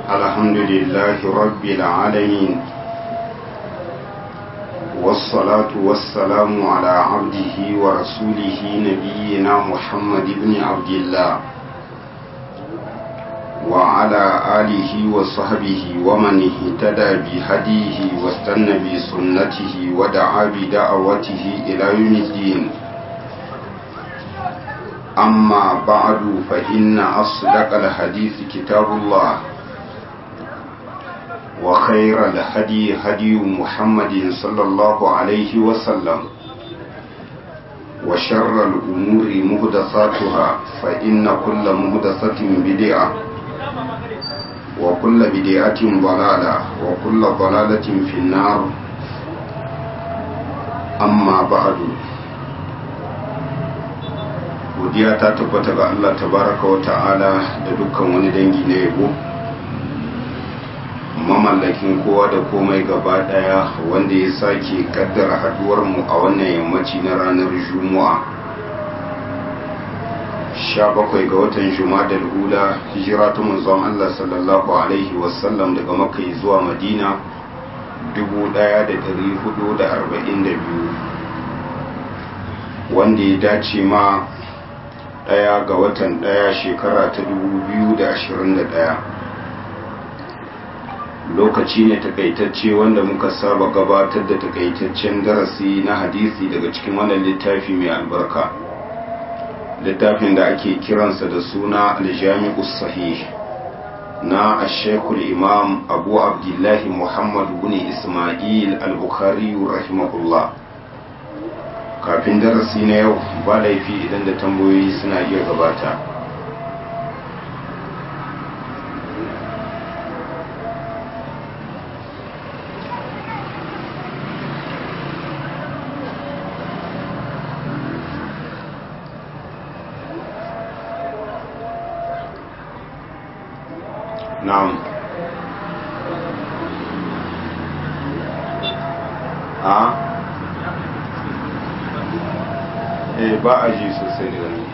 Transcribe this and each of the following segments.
الحمد لله رب العالمين والصلاة والسلام على عبده ورسوله نبينا محمد بن عبد الله وعلى آله وصحبه ومن اهتدى بهديه واستنى بسنته ودعا بدعوته إلى يوم الدين أما بعد فإن أصدق الحديث كتاب الله وخير الهدي هدي محمد صلى الله عليه وسلم وشر الأمور مهدساتها فإن كل مهدسة بدعة وكل بدعة ضلالة وكل ضلالة في النار أما بعد godiya ta tabbata ga Allah tabaraka wa ta'ala da dukkan wani dangi na yabo mamallakin kowa da komai gaba daya wanda ya sake kaddara haduwar mu a wannan yammaci na ranar juma'a 17 ga watan juma'a da hula hijira ta manzon Allah sallallahu alaihi wasallam daga makka zuwa madina 1442 wanda ya dace ma daya ga watan daya shekara ta 2021 lokaci ne takaitacce wanda muka saba gabatar da takaitaccen darasi na hadisi daga cikin wannan littafi mai albarka littafin da ake kiransa da suna aljami'us sahih na ashekul imam abu abdullahi muhammad bin ismail al-bukhari rahimahullah kafin darasi na yau ba laifi idan da tambayoyi suna iya gabata na'am a eh ba a ji sosai daga nan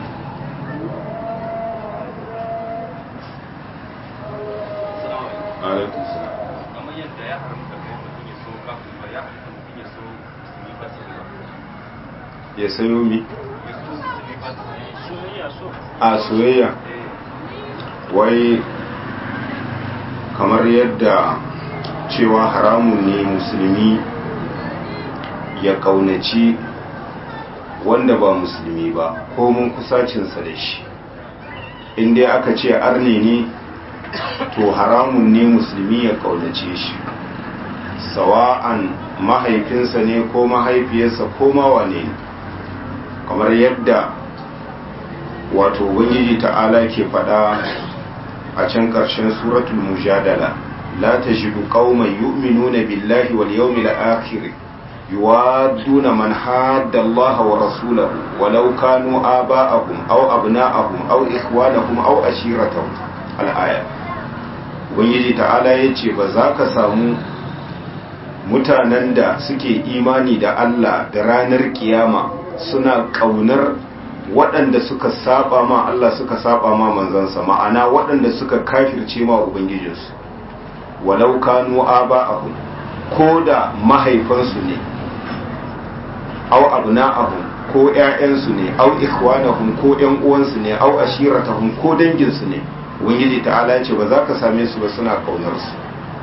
alaikun salam kamar yadda ya haramta kai mutum ya so kafin ba ya haramta mutum ya so musulmi ba su ba ya sayo mi ya so musulmi ba su soyayya so a soyayya wai kamar yadda cewa haramun ne musulmi ya kaunaci wanda ba musulmi ba ko mun kusacinsa da shi inda aka ce arne ne to haramun ne musulmi ya kaunace shi sawa'an mahaifinsa ne ko mahaifiyarsa ko mawane ne kamar yadda wato ubangiji ta'ala ke fada a can ƙarshen suratul mujadala la tajidu qauman yu'minuna billahi wal yawmil akhir يوادون من حاد الله ورسوله ولو كانوا آباءهم أو أبناءهم أو إخوانهم أو أشيرتهم الآية ubangiji ta'ala ya ce ba za ka samu mutanen da suke imani da Allah da ranar kiyama suna ƙaunar waɗanda suka saba ma Allah suka saba ma manzansa ma'ana waɗanda suka kafirce ma ubangijinsu walau kanu aba'ahum ko da mahaifansu ne aw abna'ahum ko ƴaƴansu ne aw ikhwanahum ko ƴan uwansu ne aw ashiratahum ko danginsu ne ubangiji ta'ala ya ce ba za ka same su ba suna kaunar su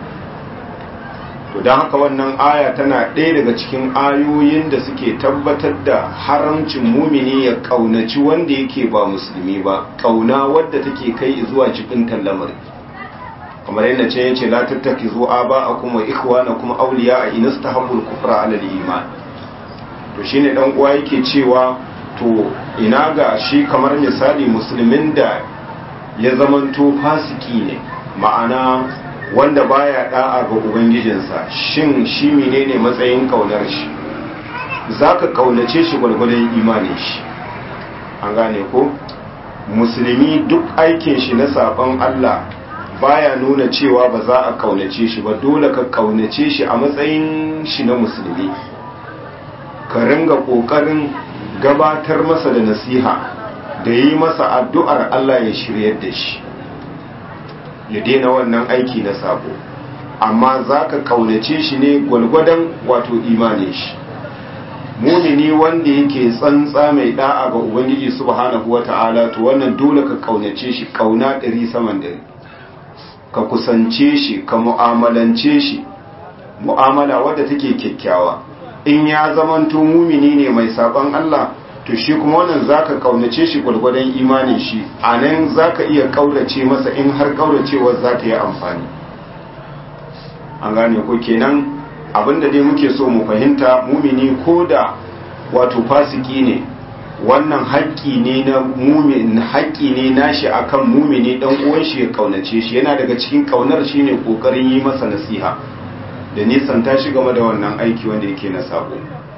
to don haka wannan aya tana ɗaya daga cikin ayoyin da suke tabbatar da haramcin mumini ya kaunaci wanda yake ba musulmi ba kauna wadda take kai zuwa cikin tallamar kamar yadda ce yace la tattakizu aba'akum wa ikhwanakum awliya in istahabbul kufra 'ala al-iman to shine dan uwa yake cewa to ina ga shi kamar misali musulmin da ya zamanto fasiki ne ma'ana wanda baya da'a ga ubangijinsa shin shi menene matsayin kaunar shi zaka kaunace shi gwargwadon imanin shi an gane ko musulmi duk aikin shi na saban Allah baya nuna cewa ba za a kaunace shi ba dole ka kaunace shi a matsayin shi na musulmi ka ringa kokarin gabatar masa da nasiha da yi masa addu'ar Allah ya shiryar da shi ya daina wannan aiki na sabo amma za ka kaunace shi ne gwalgwadon wato imanin shi mumini wanda yake tsantsa mai da'a ga ubangiji subhanahu wata'ala to wannan dole ka kaunace shi kauna ɗari saman ɗari ka kusance shi ka mu'amalance shi mu'amala wadda take kyakkyawa in ya zamanto mumini ne mai saban Allah to shi kuma wannan zaka kaunace shi gwargwadon imanin shi anan zaka iya kaurace masa in har kauracewar za ta yi amfani an gane ko kenan abinda dai muke so mu fahimta mumini ko da wato fasiki ne wannan haƙƙi ne na mumin haƙƙi ne nashi akan mumini dan uwan shi ya kaunace shi yana daga cikin kaunar shi ne kokarin yi masa nasiha da nisan ta shi game da wannan aiki wanda yake na sabo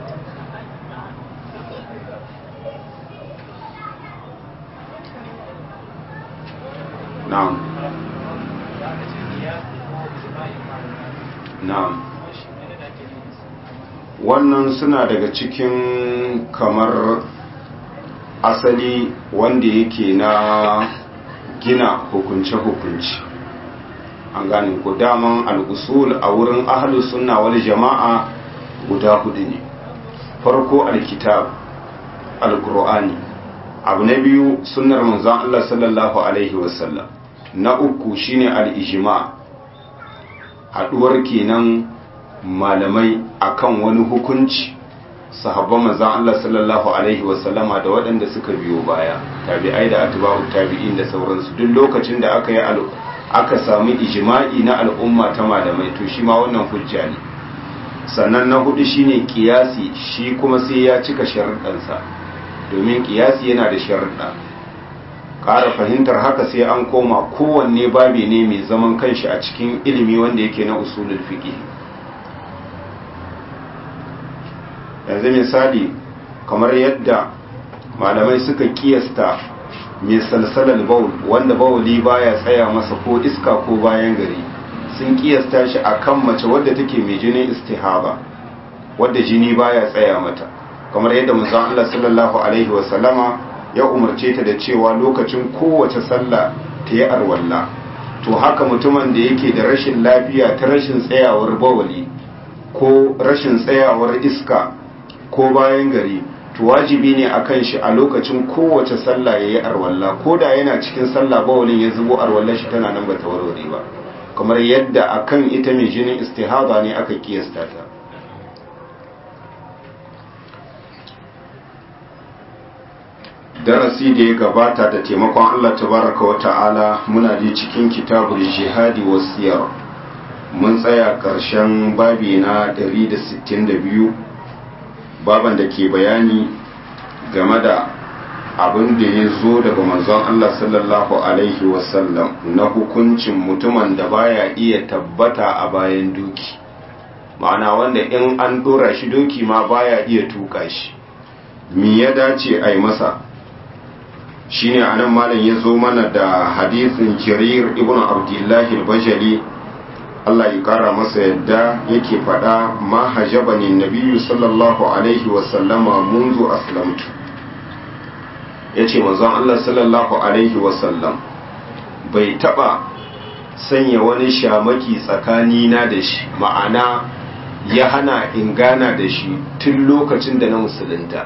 na'am na'am wannan suna daga cikin kamar asali wanda yake na gina hukunce-hukunce an gane ku daman al'usul a wurin ahalus sunna wal jama'a guda hudu ne farko alkitab alkur'ani abu na biyu sunnar manzon Allah sallallahu alaihi wasallam na uku shine al-ijma haduwar kenan malamai akan wani hukunci sahabban manzon Allah sallallahu alaihi wasallama da waɗanda suka biyo baya tabi'ai da atba'u tabi'in da sauransu duk lokacin da aka yi aka sami ijma'i na al'umma ta malamai to shi ma wannan hujja ne sannan na hudu shine kiyasi shi kuma sai ya cika sharuɗansa domin kiyasi yana da sharuɗa ƙara fahimtar haka sai an koma kowanne babi ne mai zaman kanshi a cikin ilimi wanda yake na usulul fiqh yanzu misali kamar yadda malamai suka kiyasta mai salsalar baul wanda bauli baya tsaya masa ko iska ko bayan gari sun kiyasta shi akan mace wadda take mai jinin istihaba wadda jini baya tsaya mata kamar yadda manzon Allah sallallahu alaihi wasallama ya umarce ta da cewa lokacin kowace sallah ta yi arwalla to haka mutumin da yake da rashin lafiya ta rashin tsayawar bawali ko rashin tsayawar iska ko bayan gari to wajibi ne akan shi a lokacin kowace sallah yayi arwalla ko da yana cikin sallah bawalin ya zubo arwallar shi tana nan bata warware ba kamar yadda akan ita mai jinin istihada ne aka kiyasta ta darasi da ya gabata da taimakon Allah tabaraka wa ta'ala muna ji cikin kitabul jihadi wasiyar mun tsaya ƙarshen babi na 162 baban da ke bayani game da abin da ya zo daga manzon Allah sallallahu alaihi wasallam na hukuncin mutumin da baya iya tabbata a bayan doki ma'ana wanda in an dora shi doki ma baya iya tuka shi me ya dace a yi masa shine anan malam ya zo mana da hadisin kirir ibn abdullahi al-bajali Allah ya kara masa yadda yake faɗa ma hajabani nabiyyu sallallahu alaihi wasallama munzu aslamtu yace manzon Allah sallallahu alaihi wasallam bai taba sanya wani shamaki tsakani na da shi ma'ana ya hana in gana da shi tun lokacin da na musulunta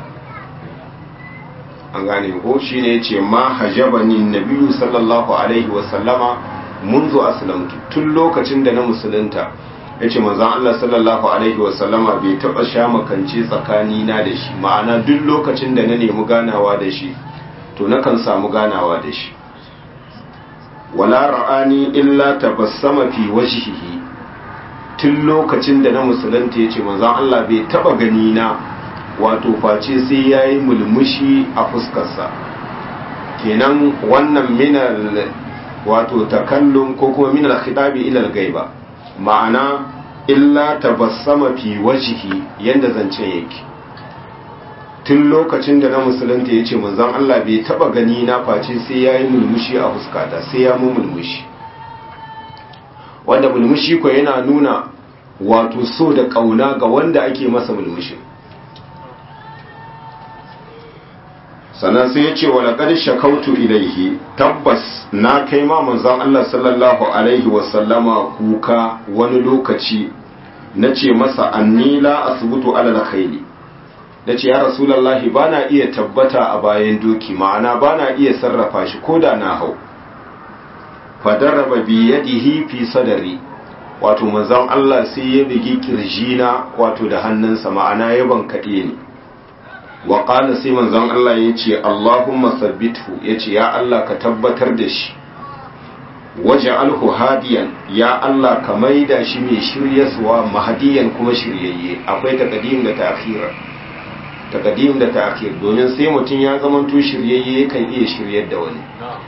an gane ko shine yace ma hajabani nabiyyu sallallahu alaihi wasallama منذ aslamtu tun lokacin da na musulunta yace manzon Allah sallallahu alaihi wasallama bai taba sha makance tsakani na da shi ma'ana duk lokacin da na nemi ganawa da shi to nakan samu ganawa da shi wala ra'ani illa tabassama fi wajhihi tun lokacin da na musulunta yace manzon Allah bai taba gani na wato face sai yayi mulmushi a fuskarsa kenan wannan minal wato takallum ko kuma min al-khitabi ila al-ghaiba ma'ana illa tabassama fi wajhi yanda zance yake tun lokacin da na musulunta yace manzon Allah bai taba gani na face sai yayi mulmushi a fuskata sai ya mu mulmushi wanda mulmushi ko yana nuna wato so da kauna ga wanda ake masa mulmushi sannan sai ya ce wa laqad shakautu ilaihi tabbas na kai ma manzon Allah sallallahu alaihi wa sallama kuka wani lokaci nace masa anni la asbutu ala alkhayli nace ya rasulullahi bana iya tabbata a bayan doki ma'ana bana iya sarrafa shi koda na hau fadaraba bi yadihi fi sadari wato manzon Allah sai ya bigi kirjina wato da hannunsa ma'ana ya bankaɗe ni wa qala sai manzon Allah ya ce Allahumma sabbithu ya ce ya Allah ka tabbatar da shi waj'alhu hadiyan ya Allah ka maida shi mai shiryaswa mahdiyan kuma shiryayye akwai taqdim da ta'khir taqdim da ta'khir domin sai mutum ya zamanto shiryayye kan iya shiryar da wani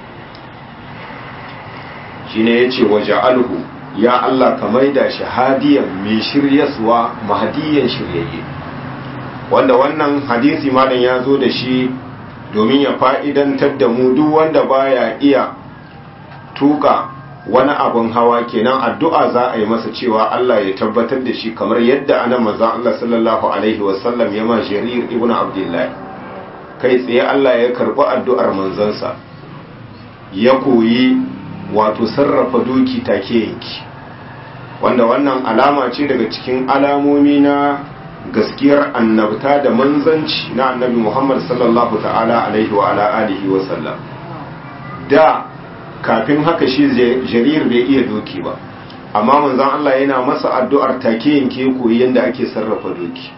shine yace waj'alhu ya Allah ka maida shi hadiyan mai shiryaswa mahdiyan shiryayye wanda wannan hadisi malam ya zo da shi domin ya fa'idantar da mu duk wanda baya iya tuka wani abin hawa kenan addu'a za a yi masa cewa Allah ya tabbatar da shi kamar yadda ana manzan Allah sallallahu alaihi wasallam ya ma jarir ibn abdullahi kai tsaye Allah ya karɓi addu'ar manzansa ya koyi wato sarrafa doki take yanki wanda wannan alama ce daga cikin alamomi na gaskiyar annabta da manzanci na annabi Muhammad sallallahu ta'ala alaihi wa ala alihi wa sallam da kafin haka shi jarir bai iya doki ba amma manzon Allah yana masa addu'ar take yanke koyi yanda ake sarrafa doki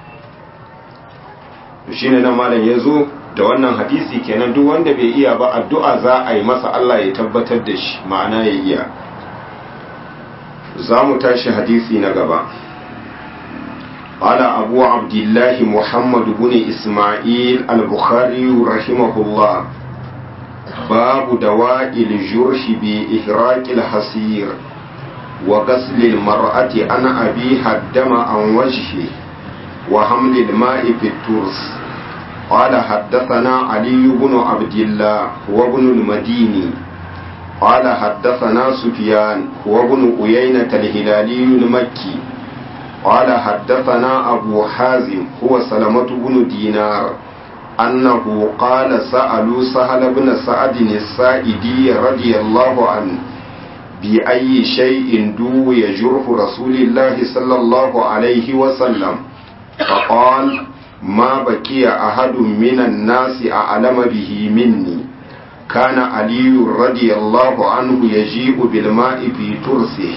shine nan malam yazo da wannan hadisi kenan duk wanda bai iya ba addu'a za a yi masa Allah ya tabbatar da shi ma'ana ya iya za mu tashi hadisi na gaba قال أبو عبد الله محمد بن إسماعيل البخاري رحمه الله باب دواء الجرح بإهراق الحصير وغسل المرأة عن أبيها الدم عن وجهه وحمل الماء في الترس قال حدثنا علي بن عبد الله وابن المديني قال حدثنا سفيان وابن أيينة الهلالي المكي قال حدثنا أبو حازم هو سلمة بن دينار أنه قال سألوا سهل بن سعد السائدي رضي الله عنه بأي شيء دوي جرح رسول الله صلى الله عليه وسلم فقال ما بكي أحد من الناس أعلم به مني كان علي رضي الله عنه يجيء بالماء في ترسه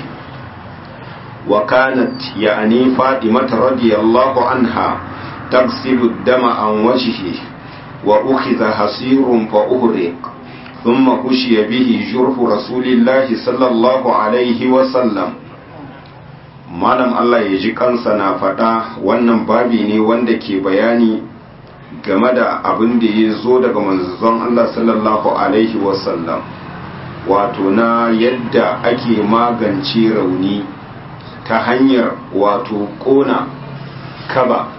وكانت يعني فاطمة رضي الله عنها تغسل الدم عن وجهه وأخذ حصير فأهرق ثم خشي به جرح رسول الله صلى الله عليه وسلم malam Allah ya ji kansa na faɗa wannan babi ne wanda ke bayani game da abin da ya zo daga manzon Allah sallallahu alaihi wasallam wato na yadda ake magance rauni ta hanyar wato ƙona kaba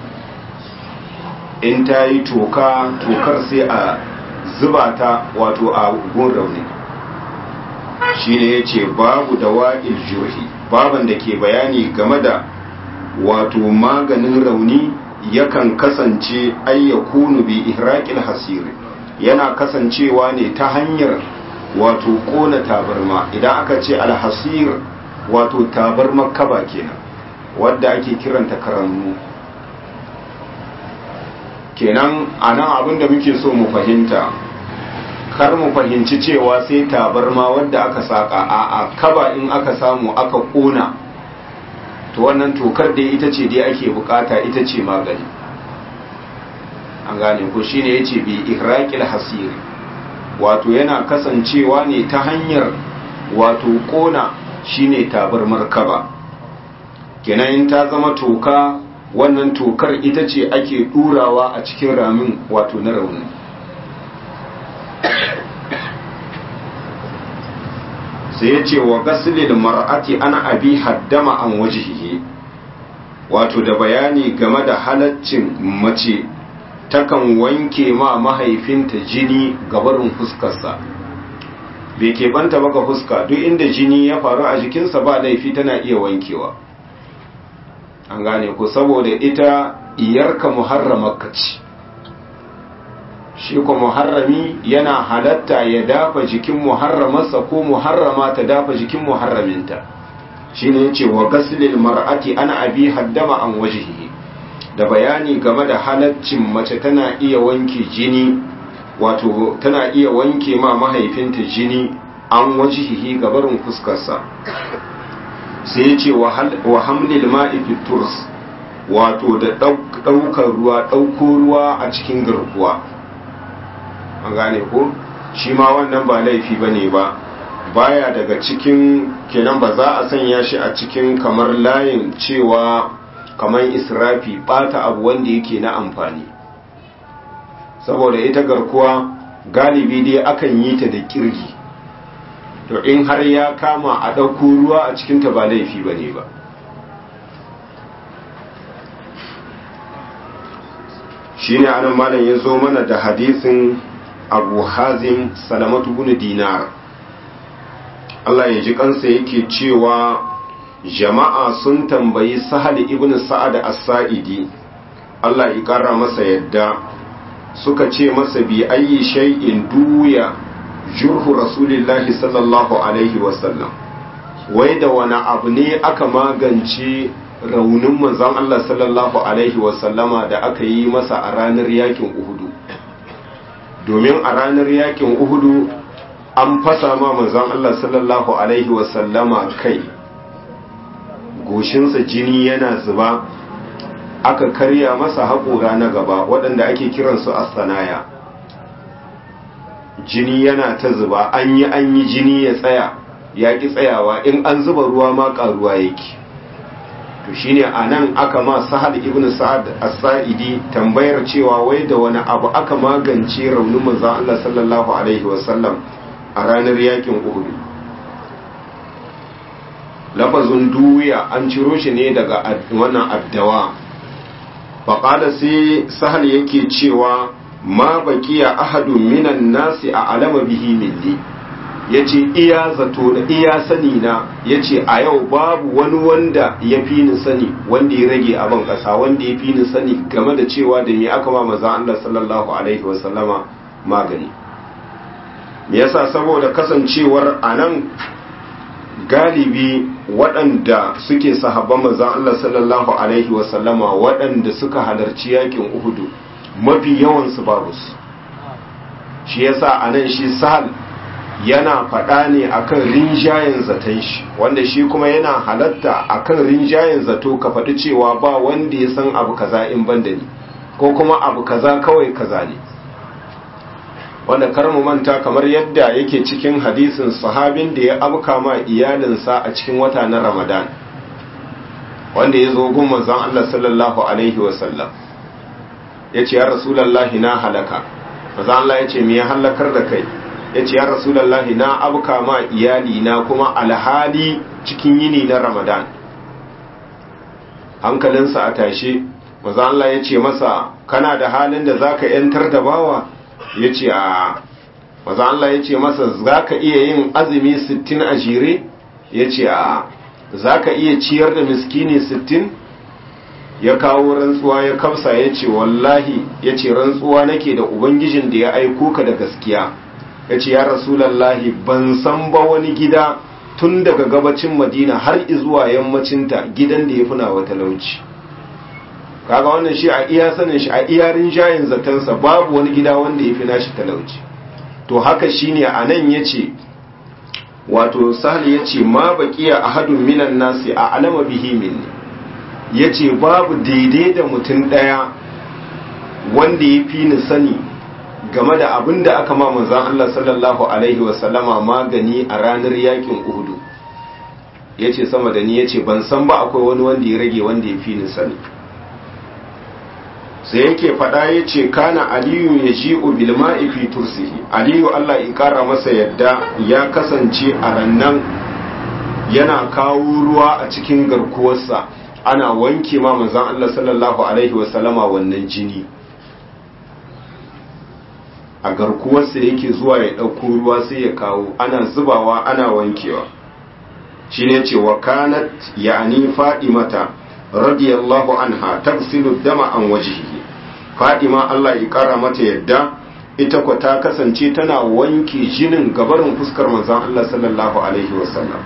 in ta yi toka tokar sai a zuba ta wato a gun rauni shi ne ya ce babu da wa'il jurhi baban da ke bayani game da wato maganin rauni yakan kasance ayyakunu bi ihraqil hasiri yana kasancewa ne ta hanyar wato kona tabarma idan aka ce alhasir wato tabarma kaba kenan wadda ake kiranta karannu kenan anan abin da muke so mu fahimta kar mu fahimci cewa sai tabarma wadda aka saka a a kaba in aka samu aka kona to wannan tokar da ita ce dai ake bukata ita ce magani an gane ko shine yace bi ihraqil hasiri wato yana kasancewa ne ta hanyar wato kona shine tabarmar kaba kenan in ta zama toka wannan tokar ita ce ake durawa a cikin ramin wato na rauni sai ya ce wa gasilil mar'ati ana abi haddama an wajihihi wato da bayani game da halaccin mace takan wanke ma mahaifinta jini gabarin fuskarsa bai keɓanta baka fuska duk inda jini ya faru a jikinsa ba laifi tana iya wankewa an gane ko saboda ita iyarka muharramarka ce shi ko muharrami yana halatta ya dafa jikin muharramarsa ko muharrama ta dafa jikin muharraminta shine yace wa gaslil mar'ati ana abi haddama an wajhihi da bayani game da halaccin mace tana iya wanke jini wato tana iya wanke ma mahaifinta jini an wajhihi gabarin fuskarsa sai yace wa hamlil ma'i fi turs wato da ɗaukar ruwa ɗauko ruwa a cikin garkuwa an gane ko shi ma wannan ba laifi ba ne ba baya daga cikin kenan ba za a sanya shi a cikin kamar layin cewa kamar israfi bata abu wanda yake na amfani saboda ita garkuwa galibi dai akan yi ta da kirgi to in har ya kama a ɗauko ruwa a cikinta ba laifi ba ne ba shi ne anan malam ya zo mana da hadisin abu hazin salamatu bin dinar Allah ya ji kansa yake cewa jama'a sun tambayi sahal ibn sa'ad as-sa'idi Allah ya kara masa yadda suka ce masa bi ayi shay'in duya jurhu rasulillahi sallallahu alaihi wasallam wai da wani abu ne aka magance raunin manzon Allah sallallahu alaihi wasallama da aka yi masa a ranar yakin Uhudu domin a ranar yakin Uhudu an fasa ma manzon Allah sallallahu alaihi wasallama kai goshinsa jini yana zuba aka karya masa haƙora na gaba waɗanda ake kiransu astanaya jini yana ta zuba an yi an yi jini ya tsaya ya ƙi tsayawa in an zuba ruwa ma ƙaruwa yake to shine anan aka ma Sa'ad ibn Sa'ad as-Sa'idi tambayar cewa wai da wani abu aka magance raunin manzon Allah sallallahu alaihi wasallam a ranar yakin Uhud lafazun duwiya an ciro shi ne daga wannan addawa faqala sai sahal yake cewa ma baqiya ahadun minan nasi a alama bihi milli ya ce iya zato da iya sani na ya ce a yau babu wani wanda ya fi ni sani wanda ya rage abin ƙasa wanda ya fi ni sani game da cewa da me aka ma maza Allah sallallahu alaihi wasallama magani me yasa saboda kasancewar a nan galibi waɗanda suke sahabban maza Allah sallallahu alaihi wasallama waɗanda suka halarci yakin uhudu mafi yawansu babu su shi yasa a nan shi sahal yana faɗa ne akan rinjayen zaton shi wanda shi kuma yana halatta akan rinjayen zato ka faɗi cewa ba wanda ya san abu kaza in banda ni ko kuma abu kaza kawai kaza ne wanda kar mu manta kamar yadda yake cikin hadisin sahabin da ya abuka ma iyalinsa a cikin wata na ramadan wanda ya zo gun manzon Allah sallallahu alaihi wasallam ya ce ya rasulallahi na halaka manzon Allah ya ce me ya halakar da kai ya ce ya rasulallahi na abuka ma iyali na kuma alhali cikin yini na ramadan hankalinsa a tashe maza Allah ya ce masa kana da halin da zaka yantar da bawa ya ce a maza Allah ya ce masa zaka iya yin azumi 60 a jere ya ce a zaka iya ciyar da miskini 60 ya kawo rantsuwa ya kamsa ya ce wallahi ya ce rantsuwa nake da ubangijin da ya aiko ka da gaskiya ya ce ya rasulallahi ban san ba wani gida tun daga gabacin madina har zuwa yammacinta gidan da ya fi nawa talauci kaga wannan shi a iya sanin shi a iya rinjayen zatansa babu wani gida wanda ya fi nashi talauci to haka shine a nan ya ce wato sahal ya ce ma baƙiya a hadun minan nasi a alama bihi minni ya ce babu daidai da mutum ɗaya wanda ya fi ni sani game da abin da aka ma manzan Allah sallallahu Alaihi wasallama magani a ranar yakin Uhudu ya ce sama da ni ya ce ban san ba akwai wani wanda ya rage wanda ya fi ni sani sai yake faɗa ya ce kana aliyu ya ji ubilma fi tursihi aliyu Allah ya ƙara masa yadda ya kasance a rannan yana kawo ruwa a cikin garkuwarsa ana wanke ma manzan Allah sallallahu Alaihi wasallama wannan jini a garkuwarsa yake zuwa ya ɗauko ruwa sai ya kawo ana zubawa ana wankewa shi ne ce wa kanat ya'ani fadimata radiyallahu anha tafsilu dama an wajihi fadima Allah ya kara mata yadda ita kwa ta kasance tana wanke jinin gabarin fuskar manzon Allah sallallahu alaihi wasallam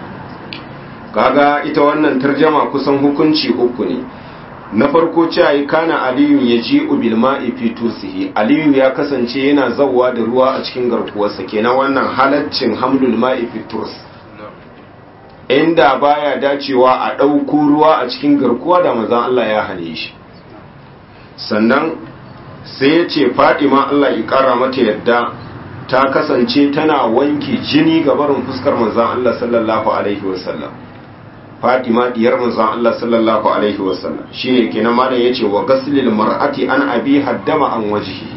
kaga ita wannan tarjama kusan hukunci uku ne na farko cewa yi kana aliyu ya ji ubil ma'i fi tusihi aliyu ya kasance yana zawwa da ruwa a cikin garkuwarsa kenan wannan halaccin hamlul ma'i fi turs inda baya dacewa a ɗauko ruwa a cikin garkuwa da manzon Allah ya hane shi sannan sai ya ce fadima Allah ya kara mata yadda ta kasance tana wanke jini ga barin fuskar manzon Allah sallallahu alaihi wasallam fadima diyar manzon Allah sallallahu alaihi wasallam shine kenan malam yace wa ghaslil mar'ati an abi haddama an wajhihi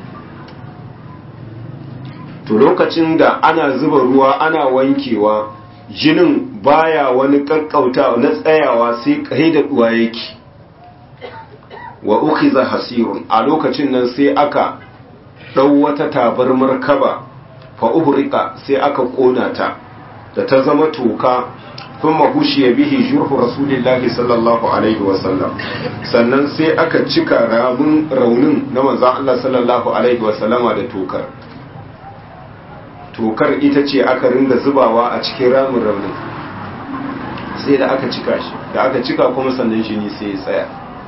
to lokacin da ana zuba ruwa ana wankewa jinin baya wani kakkauta na tsayawa sai kai da duwa yake wa ukhiza hasirun a lokacin nan sai aka dau wata tabarmar kaba fa uhrika sai aka kona ta da ta zama toka kuma hushiya bihi jurhu rasulillahi sallallahu alaihi wasallam sannan sai aka cika ramin raunin na manzon Allah sallallahu alaihi wasallama da tokar tokar ita ce aka ringa zubawa a cikin ramin raunin sai da aka cika shi da aka cika kuma sannan shi ne sai ya tsaya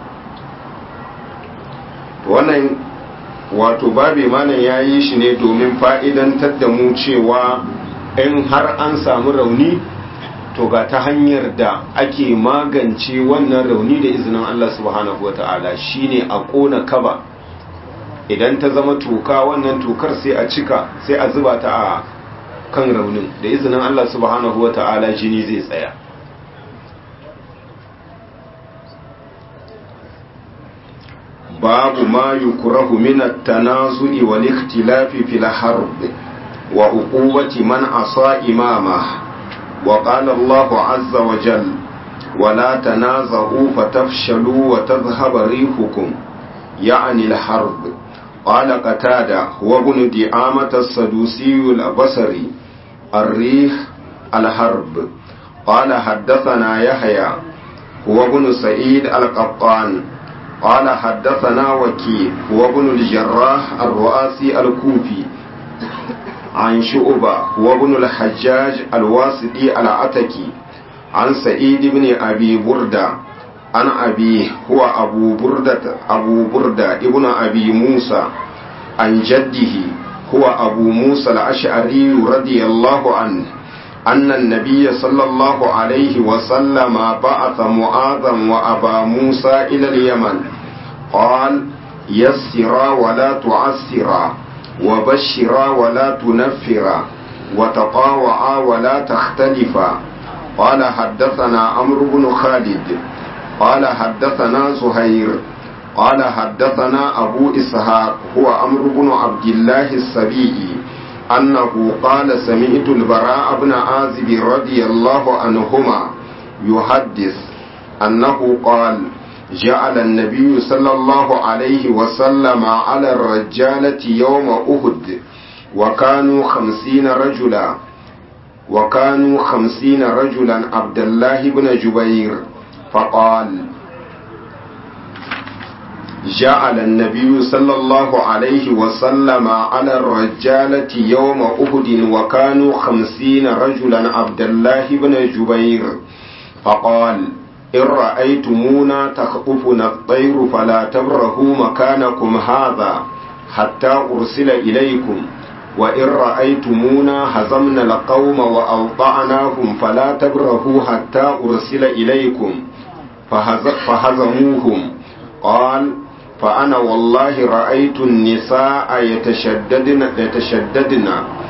wannan wato babe malam ya yi shi ne domin fa'idantar da mu cewa in har an samu rauni to ga ta hanyar da ake magance wannan rauni da izinin Allah subhanahu wata'ala shine a ƙona kaba idan ta zama toka wannan tokar sai a cika sai a zuba ta a kan raunin da izinin Allah subhanahu wata'ala jini zai tsaya باب ما يكره من التنازع والاختلاف في الحرب وعقوبة من عصى إمامه وقال الله عز وجل ولا تنازعوا فتفشلوا وتذهب ريحكم يعني الحرب قال قتادة هو ابن دعامة السدوسي البصري الريح الحرب قال حدثنا يحيى هو ابن سعيد القطان قال حدثنا وكيع هو ابن الجراح الرؤاسي الكوفي عن شعبة هو ابن الحجاج الواسطي العتكي عن سعيد بن أبي بردة عن أبيه هو أبو بردة أبو بردة ابن أبي موسى عن جده هو أبو موسى الأشعري رضي الله عنه أن النبي صلى الله عليه وسلم بعث معاذا وأبا موسى إلى اليمن قال يسرا ولا تعسرا وبشرا ولا تنفرا وتطاوعا ولا تختلفا قال حدثنا عمرو بن خالد قال حدثنا زهير قال حدثنا أبو إسحاق هو عمرو بن عبد الله السبيعي أنه قال سمعت البراء بن عازب رضي الله عنهما يحدث أنه قال جعل النبي صلى الله عليه وسلم على الرجالة يوم أهد وكانوا خمسين رجلا وكانوا خمسين رجلا عبد الله بن جبير فقال جعل النبي صلى الله عليه وسلم على الرجالة يوم أهد وكانوا خمسين رجلا عبد الله بن جبير فقال إن رأيتمونا تخطفنا الطير فلا تبرهوا مكانكم هذا حتى أرسل إليكم وإن رأيتمونا هزمنا القوم وأوطعناهم فلا تبرهوا حتى أرسل إليكم فهزموهم قال فأنا والله رأيت النساء يتشددن يتشددن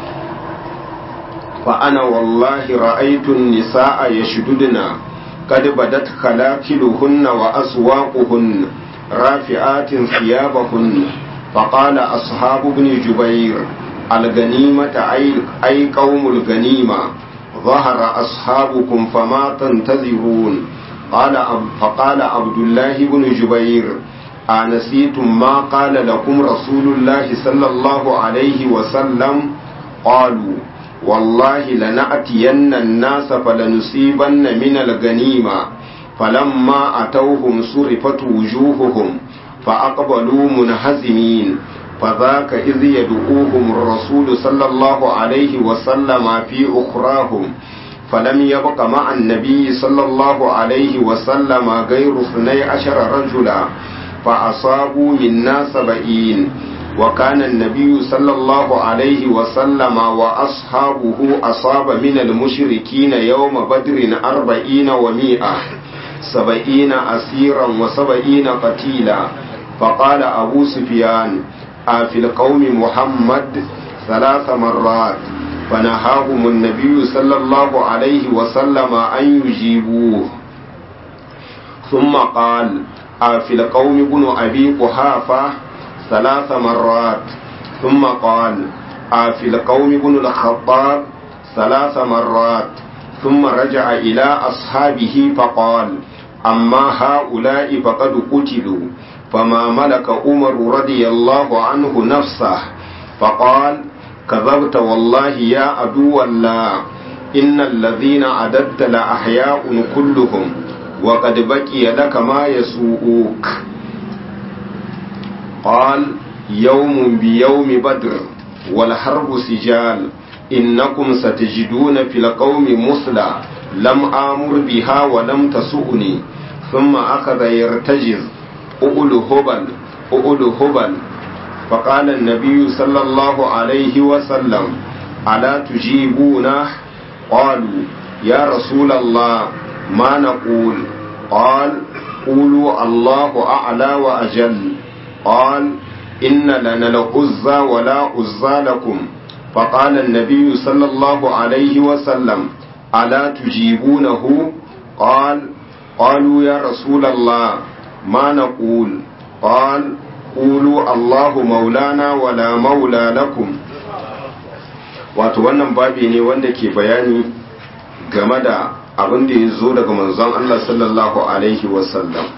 فأنا والله رأيت النساء يشددن قد بدت خلاكلهن وأسواقهن رافعات ثيابهن فقال أصحاب ابن جبير الغنيمة أي, أي قوم الغنيمة ظهر أصحابكم فما تنتظرون قال فقال عبد الله بن جبير أنسيتم ما قال لكم رسول الله صلى الله عليه وسلم قالوا والله لنأتين الناس فلنصيبن من الغنيمة فلما أتوهم صرفت وجوههم فأقبلوا منهزمين فذاك إذ يدعوهم الرسول صلى الله عليه وسلم في أخراهم فلم يبق مع النبي صلى الله عليه وسلم غير اثني عشر رجلا فأصابوا منا سبعين وكان النبي صلى الله عليه وسلم وأصحابه أصاب من المشركين يوم بدر أربعين ومائة سبعين أسيرا وسبعين قتيلا فقال أبو سفيان في القوم محمد ثلاث مرات فنهاهم النبي صلى الله عليه وسلم أن يجيبوه ثم قال في القوم ابن أبي قحافة ثلاث مرات ثم قال في القوم ابن الخطاب ثلاث مرات ثم رجع إلى أصحابه فقال أما هؤلاء فقد قتلوا فما ملك عمر رضي الله عنه نفسه فقال كذبت والله يا عدو الله إن الذين عددت لأحياء كلهم وقد بقي لك ما يسوءك قال يوم بيوم بدر والحرب سجال إنكم ستجدون في القوم مثلى لم آمر بها ولم تسؤني ثم أخذ يرتجز أؤل هبل أؤل هبل فقال النبي صلى الله عليه وسلم ألا تجيبونه قالوا يا رسول الله ما نقول قال قولوا الله أعلى وأجل قال إن لنا العزى ولا عزى لكم فقال النبي صلى الله عليه وسلم ألا تجيبونه قال قالوا يا رسول الله ما نقول قال قولوا الله مولانا ولا مولى لكم wato wannan babi ne wanda ke bayani game da abin da ya zo daga manzon Allah sallallahu alaihi wasallam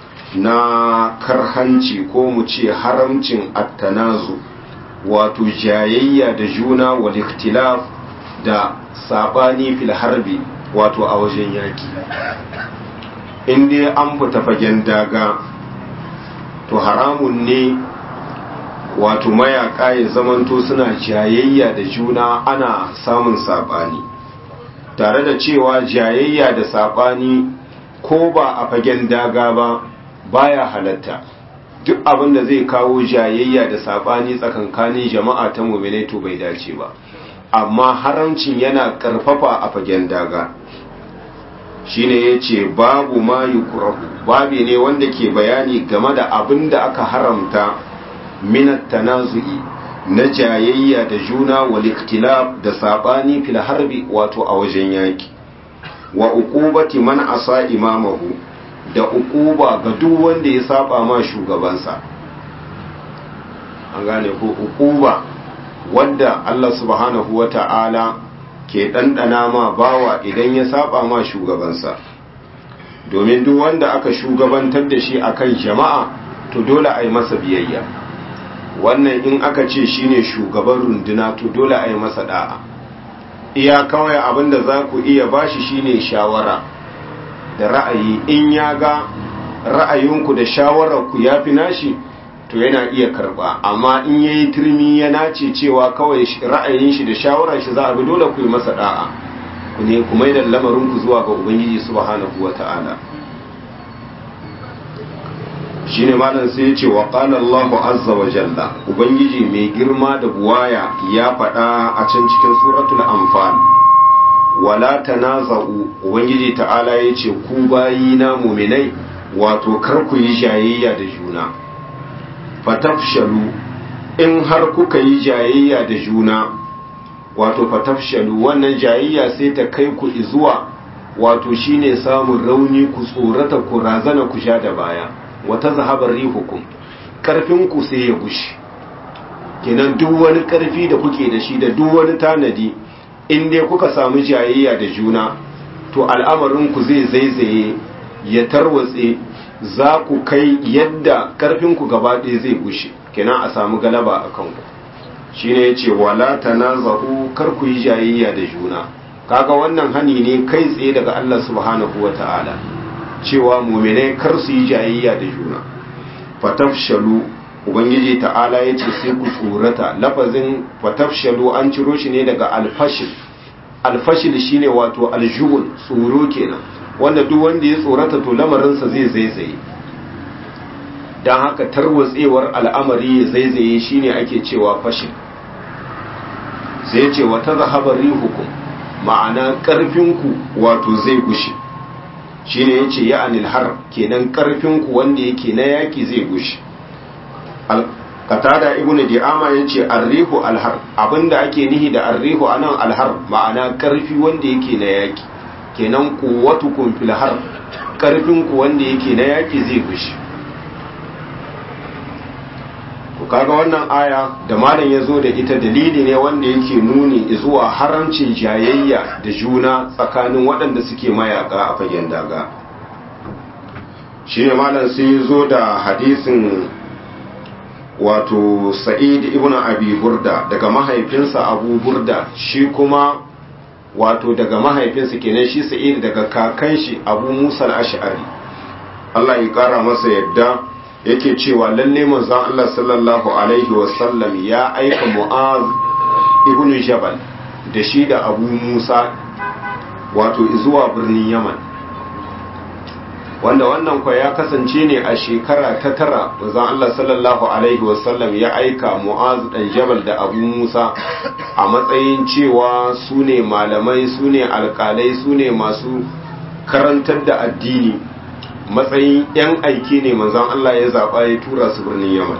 na karhanci ko mu ce haramcin attanazu wato jayayya da juna wal ikhtilaf da sabani fil harbi wato a wajen yaki in dai an fita fagen daga to haramun ne wato mayaka ya zamanto suna jayayya da juna ana samun sabani tare da cewa jayayya da sabani ko ba a fagen daga ba baya halatta duk abin da zai kawo jayayya da sabani tsakankanin jama'a ta mu'minai to bai dace ba amma haramcin yana karfafa a fagen daga shine yace babu ma yukrahu babi ne wanda ke bayani game da abin da aka haramta minat tanazu'i na jayayya da juna wal ikhtilaf da sabani fil harbi wato a wajen yaki wa uqubati man asa imamahu da uquba ga duk wanda ya saba ma shugabansa an gane ko uquba wanda Allah subhanahu wata'ala ke ɗanɗana ma bawa idan ya saba ma shugabansa domin duk wanda aka shugabantar da shi akan jama'a to dole a yi masa biyayya wannan in aka ce shine shugaban runduna to dole a yi masa da'a iya kawai abinda za ku iya bashi shine shawara da ra'ayi in ya ga ra'ayinku da shawararku ya fi nashi to yana iya karba amma in ya yi turmi ya nace cewa kawai ra'ayin shi da shawarar shi za a bi dole ku yi masa da'a ku ne ku mai da lamarinku zuwa ga ubangiji subhanahu wa ta'ala shine malam sai ya ce wa qala Allahu azza wa jalla ubangiji mai girma da buwaya ya faɗa a can cikin suratul anfal wala tanaza'u ubangiji ta'ala ya ce ku bayina muminai wato kar ku yi jayayya da juna fatafshalu in har kuka yi jayayya da juna wato fatafshalu wannan jayayya sai ta kai ku zuwa wato shine samun rauni ku tsorata ku razana ku sha da baya wata zahabar rihukum karfin ku sai ya gushi kenan duk wani karfi da kuke da shi da duk wani tanadi in dai kuka samu jayayya da juna to al'amarin ku zai zaizaye ya tarwatse za ku kai yadda karfinku gaba ɗaya zai gushe kenan a samu galaba a kanku shi ne ya ce wala tanaza'u kar ku yi jayayya da juna kaga wannan hani ne kai tsaye daga Allah subhanahu wa ta'ala cewa muminai kar su yi jayayya da juna fatafshalu ubangiji ta'ala ya ce sai ku tsorata lafazin fatafshalu an ciro shi ne daga alfashil alfashil shine wato aljubun tsoro kenan wanda duk wanda ya tsorata to lamarinsa zai zaizaye don haka tarwatsewar al'amari ya zaizaye shine ake cewa fashil sai ce wata zahabar rihukum ma'ana ƙarfinku wato zai gushe shine ya ce ya'anil har kenan ƙarfinku wanda yake na yaki zai gushe katada ibn di'ama ya ce arrihu alhar abinda ake nihi da arrihu anan alhar ma'ana ƙarfi wanda yake na yaki kenan kuwatukum fil har ƙarfinku wanda yake na yaki zai gushe kaga wannan aya da malam ya zo da ita dalili ne wanda yake nuni zuwa haramcin jayayya da juna tsakanin waɗanda suke mayaka a fagen daga shi ne malam sai ya zo da hadisin wato sa'id ibn abi burda daga mahaifinsa abu burda shi kuma wato daga mahaifinsa kenan shi sa'id daga kakan shi abu musa al-ash'ari Allah ya kara masa yadda yake cewa lalle manzon Allah sallallahu alaihi wasallam ya aika Mu'az ibn Jabal da shi da Abu Musa wato zuwa birnin Yaman wanda wannan kwa ya kasance ne a shekara ta tara manzon Allah sallallahu alaihi wasallam ya aika Mu'az dan Jabal da Abu Musa a matsayin cewa su ne malamai su ne alkalai su ne masu karantar da addini matsayin 'yan aiki ne manzan Allah ya zaɓa ya tura su birnin yaman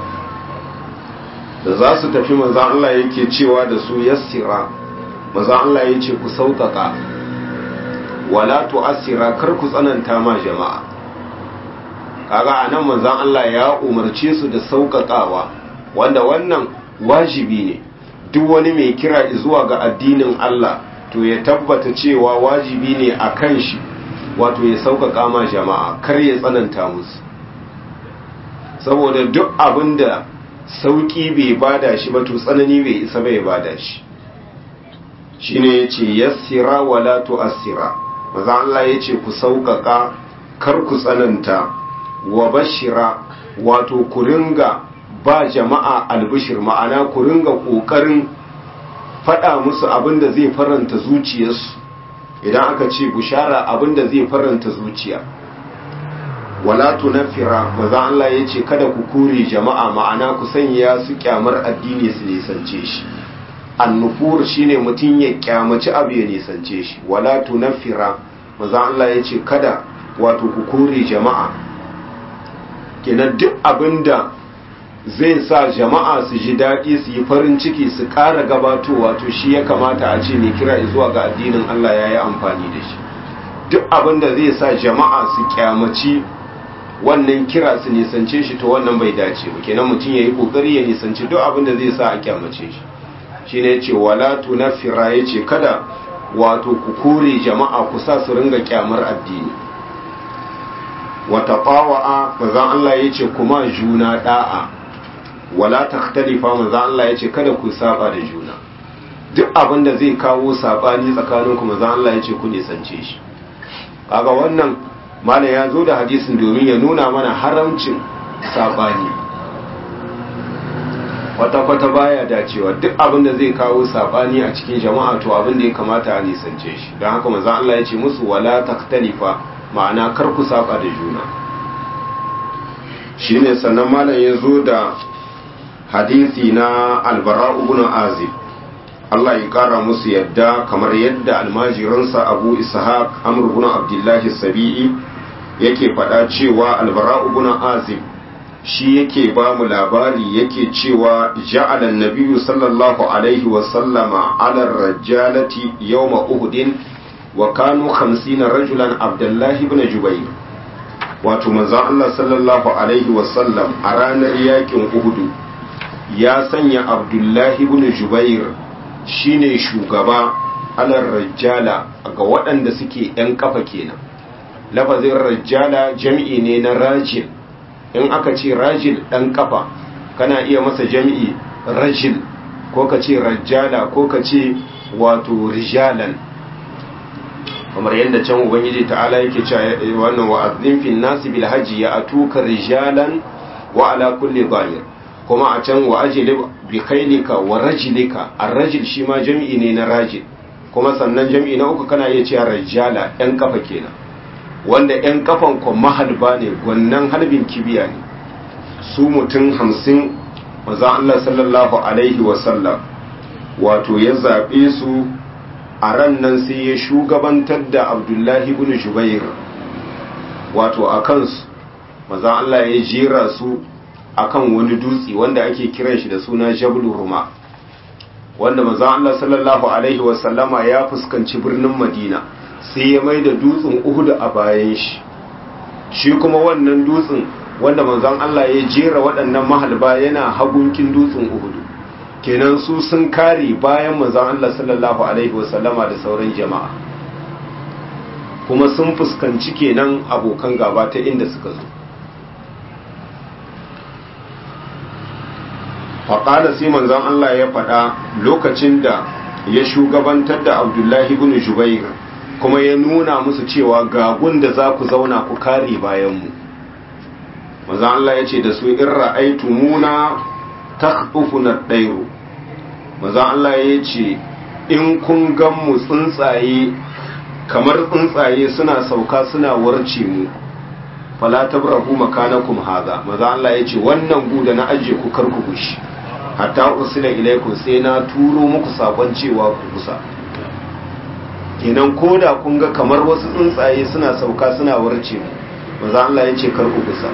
da za su tafi manzan Allah yake cewa da su yassira manzan Allah ya ce ku sauƙaƙa wala tu'assira kar ku tsananta ma jama'a kaga anan manzan Allah ya umarce su da sauƙaƙawa wanda wannan wajibi ne duk wani mai kira zuwa ga addinin Allah to ya tabbata cewa wajibi ne a kan shi wato ya sauƙaƙa ma jama'a kar ya tsananta musu saboda duk abin da sauƙi bai bada shi ba to tsanani bai isa bai bada shi shine yace yassira wala tu'assira maza Allah yace ku sauƙaƙa kar ku tsananta wa bashira wato ku ringa ba jama'a albishir ma'ana ku ringa ƙoƙarin faɗa musu abin da zai faranta zuciyarsu idan aka ce bushara abinda zai faranta zuciya wala tunafira maza Allah ya ce kada ku kure jama'a ma'ana ku sanya su kyamar addini su nisance shi annufur shine mutum ya kyamaci abu ya nisance shi wala tunafira maza Allah ya ce kada wato ku kure jama'a kenan duk abinda zai sa jama'a su ji daɗi su yi farin ciki su ƙara gabatowa to shi ya kamata a ce mai kira zuwa ga addinin Allah ya yi amfani da shi duk abin da zai sa jama'a su kyamaci wannan kira su nisance shi to wannan bai dace ba kenan mutum ya yi ƙoƙari ya nisanci duk abin da zai sa a kyamace shi shi ne ce wala tunafira ya ce kada wato ku kore jama'a ku sa su ringa kyamar addini wata ƙawa'a bazan Allah ya ce kuma juna da'a wala takhtalifa manzo Allah yace kada ku saba da juna duk abin da zai kawo sabani tsakaninku manzo Allah yace ku nisance shi kaga wannan malam ya zo da hadisin domin ya nuna mana haramcin sabani kwata kwata baya dacewa duk abin da zai kawo sabani a cikin jama'a to abin da ya kamata a nisance shi don haka manzo Allah yace musu wala takhtalifa ma'ana kar ku saba da juna shine sannan malam ya zo da hadisi na albara ibn azib Allah ya kara musu yadda kamar yadda almajiransa abu ishaq amr ibn abdullahi sabi'i yake faɗa cewa albara ibn azib shi yake ba mu labari yake cewa ja'ala nabiyyu sallallahu alaihi wa sallama ala rajalati yawma uhudin wa kanu 50 rajulan abdullahi ibn jubayr wato manzon Allah sallallahu alaihi wa sallam a ranar yakin uhudu ya sanya abdullahi ibn jubair shine shugaba alar rajjala ga waɗanda suke ‘yan kafa kenan lafazin rajjala jam'i ne na rajil in aka ce rajil ɗan kafa kana iya masa jam'i rajil ko ka ce rajjala ko ka ce wato rijalan kamar yadda can ubangiji ta'ala yake cewa wannan wa'azzin fil nasi bil hajji ya atuka rijalan wa ala kulli dhahir kuma a can wa ajlib bi khailika wa rajlika ar-rajul shi ma jam'i ne na rajil kuma sannan jam'i na uku kana iya cewa rajala yan kafa kenan wanda yan kafan ko mahalba ne gwannan halbin kibiya ne su mutum hamsin manzon Allah sallallahu alaihi wa sallam wato ya zabe su a ran nan sai ya shugabantar da Abdullahi ibn Jubair wato a kansu maza Allah ya jera su akan wani dutse wanda ake kiran shi da suna Jabal Ruma wanda maza Allah sallallahu alaihi wasallama ya fuskanci birnin Madina sai ya mai da dutsen Uhud a bayan shi shi kuma wannan dutsen wanda manzon Allah ya jera waɗannan mahalba yana hagunkin dutsen Uhud kenan su sun kare bayan manzon Allah sallallahu alaihi wasallama da sauran jama'a kuma sun fuskanci kenan abokan gaba ta inda suka zo faƙada sai manzon Allah ya faɗa lokacin da ya shugabantar da abdullahi ibn jubair kuma ya nuna musu cewa ga gunda za ku zauna ku kare bayanmu manzon Allah ya ce da su in ra'aitu muna takhufuna dairu manzon Allah ya ce in kun gan mu tsuntsaye kamar tsuntsaye suna sauka suna warce mu fala tabrahu makanakum haza maza Allah yace wannan gu da na aje ku kar ku gushi hatta usila ilaikum sai na turo muku sakon cewa ku kusa kenan koda kun ga kamar wasu tsuntsaye suna sauka suna warce mu maza Allah yace kar ku kusa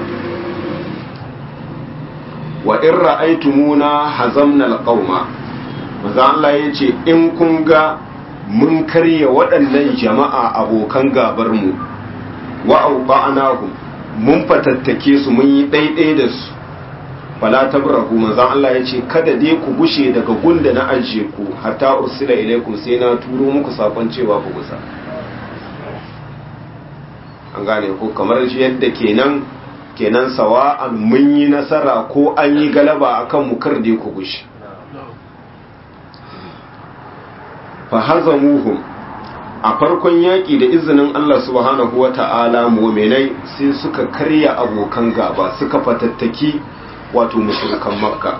wa in ra'aytumuna hazamna alqauma maza Allah yace in kun ga mun karya waɗannan jama'a abokan gabarmu wa auqa'nahum mun fatattake su mun yi ɗaiɗai da su fala tabrahu manzon Allah ya ce kada dai ku gushe daga gunda na ajiye ku hatta usila ilaikum sai na turo muku sakon cewa ku gusa an gane ko kamar yadda kenan kenan sawa'an mun yi nasara ko an yi galaba akan mu kar dai ku gushe fahazamuhum a farkon yaƙi da izinin Allah subhanahu wa ta'ala mominai sai suka karya abokan gaba suka fatattaki wato mushrikan makka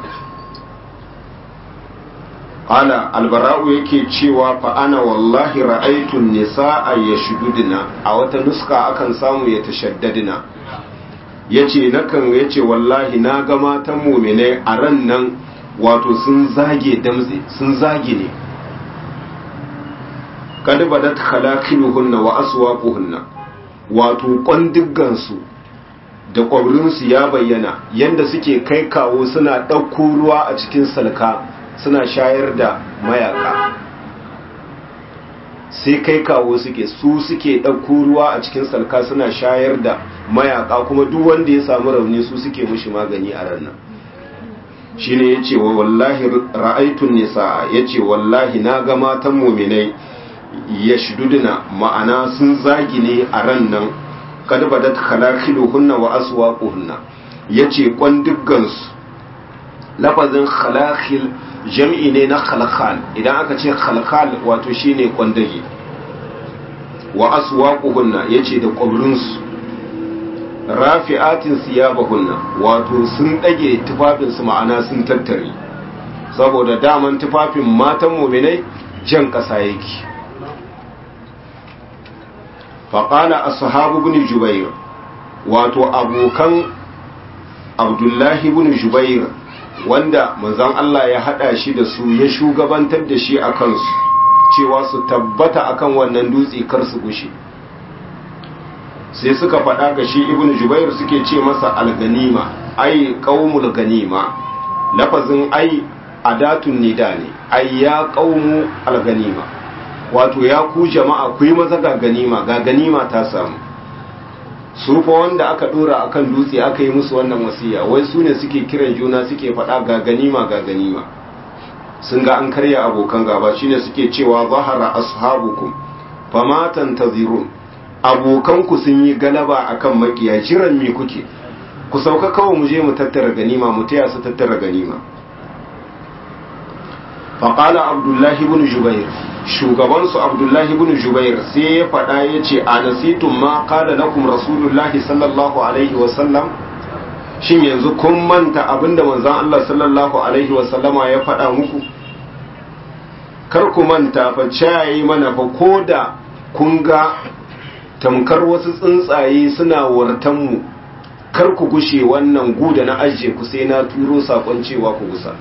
ala albara'u yake cewa fa ana wallahi ra'aitun nisa'a yashdudna a wata nuska akan samu ya tashaddadna yace nakan yace wallahi na ga matan mominai a ran nan wato sun zage damze sun zage ne kad badat khalaqiluhunna wa aswaquhunna wato kwandiggansu da kwabrinsu ya bayyana yanda suke kai kawo suna ɗauko ruwa a cikin salka suna shayar da mayaka sai kai kawo suke su suke ɗauko ruwa a cikin salka suna shayar da mayaka kuma duk wanda ya samu rauni su suke mushi magani a ranar shine yace wa wallahi ra'aitun nisa yace wallahi na ga matan mu'minai yashduduna ma'ana sun zagi ne a ran nan kad badat khalaqiluhunna wa aswaquhunna yace kwanduggan su lafazin khalaqil jam'i ne na khalqal idan aka ce khalqal wato shine kwandage wa aswaquhunna yace da kwabrin su rafi'atin siyabahunna wato sun dage tufafin su ma'ana sun tattare saboda daman tufafin matan mu'minai jan kasa yake faƙala ashabu bin jubair wato abokan abdullahi bin jubair wanda manzon Allah ya hada shi da su ya shugabantar da shi a kansu cewa su tabbata akan wannan dutse kar su gushe sai suka faɗa ga shi ibn jubair suke ce masa alganima ai qaumul ganima lafazin ai adatun nida ne ai ya qaumu alganima wato ya ku jama'a ku yi maza ga ganima ga ganima ta samu su fa wanda aka dora akan dutse aka yi musu wannan wasiya wai su ne suke kiran juna suke faɗa ga ganima ga ganima sun ga an karya abokan gaba shine suke cewa zahara ashabukum fama tantazirun abokanku sun yi galaba akan makiya jiran me kuke ku sauka kawai mu je mu tattara ganima mu taya su tattara ganima faqala abdullahi ibn jubair shugabansu abdullahi ibn jubair sai ya faɗa ya ce a nasitun ma kada lakum rasulullahi sallallahu alaihi wasallam shin yanzu kun manta abinda manzon Allah sallallahu alaihi wasallama ya faɗa muku kar ku manta fa cayi mana fa koda kun ga tamkar wasu tsuntsaye suna wartan mu kar ku gushe wannan guda na ajiye ku sai na turo sakon cewa ku gusa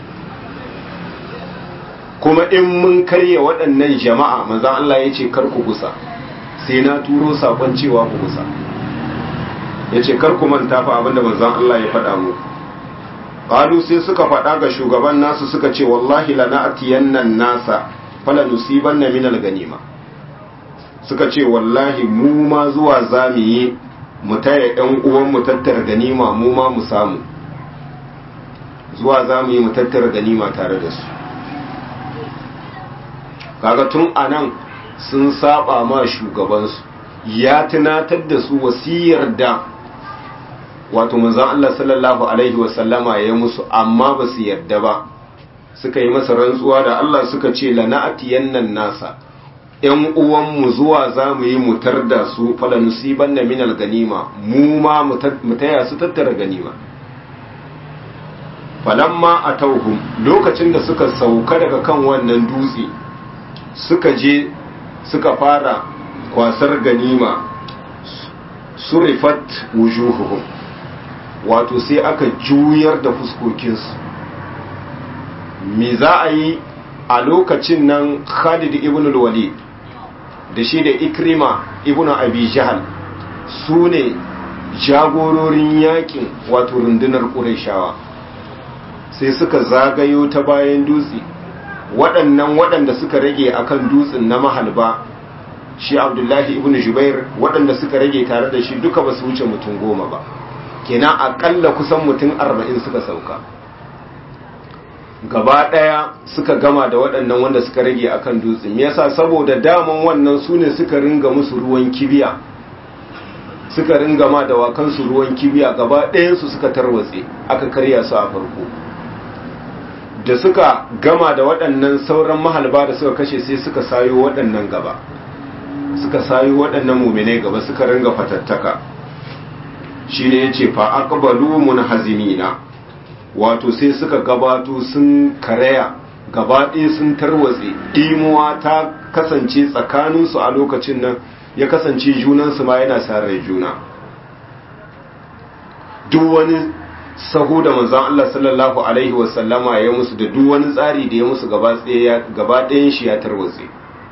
kuma in mun karye waɗannan jama'a manzon Allah ya ce kar ku gusa sai na turo sakon cewa ku gusa ya ce kar ku manta fa abinda manzon Allah ya faɗa mu qalu sai suka faɗa ga shugaban nasu suka ce wallahi lana'tiyannan nasa fala nusibanna min al-ganima suka ce wallahi mu ma zuwa zamu yi mu taya ɗan uwan mu tattara ganima mu ma mu samu zuwa zamu yi mu tattara ganima tare da su kaga tun anan sun saba ma shugabansu ya tunatar da su wasiyar da wato manzon Allah sallallahu alaihi wasallama ya musu amma ba su yarda ba suka yi masa rantsuwa da Allah suka ce lana'atiyannan nasa ‘yan uwanmu zuwa za mu yi mutar da su falanusiban na minal ganima mu ma mu taya su tattara ganima falamma a tauhum lokacin da suka sauka daga kan wannan dutse suka je suka fara kwasar ganima surifat wujuhuhum wato sai aka juyar da fuskokinsu me za a yi a lokacin nan khalid ibn al-walid da shi da ikrima ibn abi jahal su ne jagororin yakin wato rundunar ƙurashawa sai suka zagayo ta bayan dutse waɗannan waɗanda suka rage akan dutsen na mahalba shi abdullahi ibn jubair waɗanda suka rage tare da shi duka ba su wuce mutum goma ba kenan aƙalla kusan mutum arba'in suka sauka gaba ɗaya suka gama da waɗannan wanda suka rage akan dutse me yasa saboda daman wannan su ne suka ringa musu ruwan kibiya suka ringa ma da wakansu ruwan kibiya gaba ɗayansu suka tarwatse aka karya su a farko da suka gama da waɗannan sauran mahalba da suka kashe sai suka sayo waɗannan gaba suka sayo waɗannan muminai gaba suka ringa fatattaka shi ne ya ce fa aqbalu munhazimina wato sai suka gabato sun karaya gaba ɗaya sun tarwatse ɗimuwa ta kasance tsakaninsu a lokacin nan ya kasance junansu ma yana sarar juna duk wani sahu da manzon Allah sallallahu alaihi wasallama ya musu da duk wani tsari da ya musu gaba ɗayan shi ya tarwatse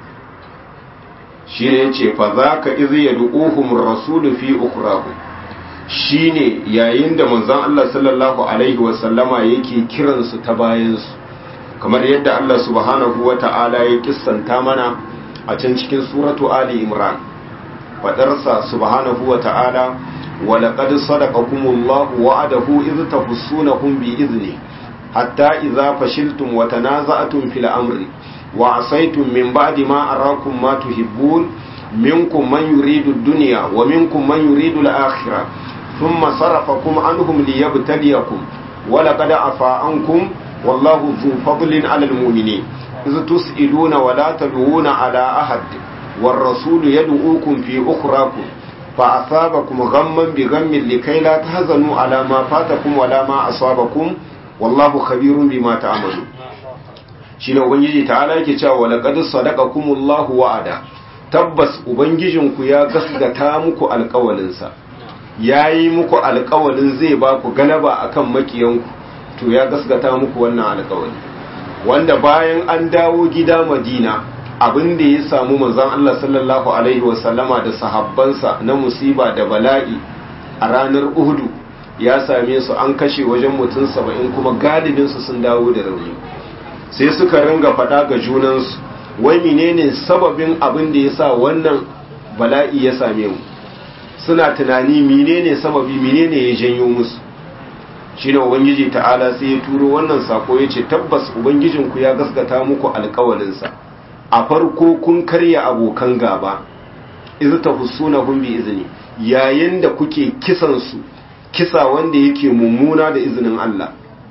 shi ne ya ce fa za ka izi ya du'uhum rasulu fi ukurahu shi ne yayin da manzon Allah sallallahu alaihi wasallama yake kiransu ta bayansu kamar yadda Allah subhanahu wa ta'ala ya kissanta mana a can cikin suratu Ali Imran fadarsa subhanahu wa ta'ala ولقد صدقكم الله وعده إذ تفصونهم بإذنه حتى إذا فشلتم وتنازعتم في الأمر وعصيتم من بعد ما أراكم ما تحبون منكم من يريد الدنيا ومنكم من يريد الآخرة ثم صرفكم عنهم ليبتليكم ولقد عفا عنكم والله ذو فضل على المؤمنين إذ تسئلون ولا تدعون على أحد والرسول يدعوكم في أخراكم فأصابكم غما بغم لكي لا تهزنوا على ما فاتكم ولا ما أصابكم والله خبير بما تعملون shine ubangiji ta'ala yake cewa laqad sadaqakumullahu wa'ada tabbas ubangijinku ya gasgata muku alƙawalinsa yayi muku alƙawalin zai ba ku galaba akan makiyanku to ya gasgata muku wannan alƙawari wanda bayan an dawo gida Madina abin da ya samu manzon Allah sallallahu alaihi wasallama da sahabbansa na musiba da bala'i a ranar Uhudu ya same su an kashe wajen mutum saba'in kuma galibinsu sun dawo da rauni sai suka ringa faɗa ga junansu wai menene sababin abin da ya sa wannan bala'i ya same mu suna tunani menene sababi menene ya janyo musu shine ubangiji ta'ala sai ya turo wannan sako ya ce tabbas ubangijinku ya gaskata muku alkawalinsa a farko kun karya abokan gaba izu ta husuna kun bi izini yayin da kuke kisan su kisa wanda yake mummuna da izinin Allah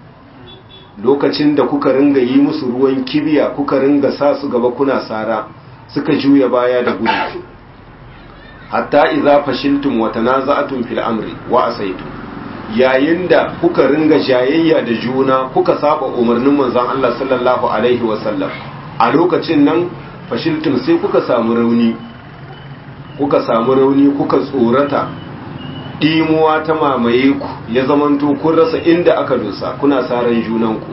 lokacin da kuka ringa yi musu ruwan kibiya kuka ringa sa su gaba kuna sara suka juya baya da gudu hatta idza fashiltum wa tanaza'tum fil amri wa asaytum yayin da kuka ringa jayayya da juna kuka saba umarnin manzon Allah sallallahu alaihi wasallam a lokacin nan fashiltum sai kuka samu rauni kuka samu rauni kuka tsorata dimuwa ta mamaye ku ya zamanto kun rasa inda aka dosa kuna saran junanku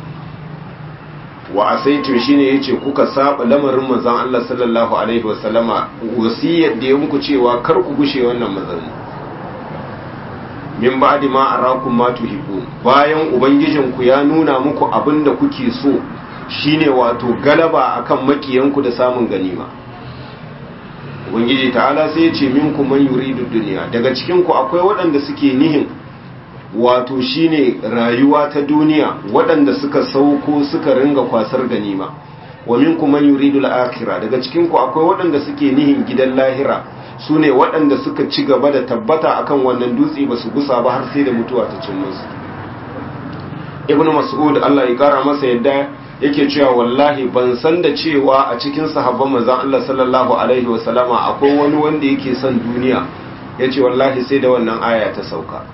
wa asaitum shine yace kuka saba lamarin manzon Allah sallallahu alaihi wasallama wasiyar da ya muku cewa kar ku gushe wannan mazalmi min ba'di ma arakum ma tuhibbun bayan ubangijinku ya nuna muku abinda kuke so shine wato galaba akan makiyanku da samun ganima ubangiji ta'ala sai ya ce minkum man yuridu dunya daga cikin ku akwai waɗanda suke nihin wato shine rayuwa ta duniya waɗanda suka sauko suka ringa kwasar ganima wa minkum man yuridu al-akhirah daga cikin ku akwai waɗanda suke nihin gidan lahira su ne waɗanda suka ci gaba da tabbata akan wannan dutse ba su gusa ba har sai da mutuwa ta cin musu ibn mas'ud Allah ya kara masa yadda yake cewa wallahi ban san da cewa a cikin sahabban manzon Allah sallallahu alaihi wa sallama akwai wani wanda yake son duniya yace wallahi sai da wannan aya ta sauka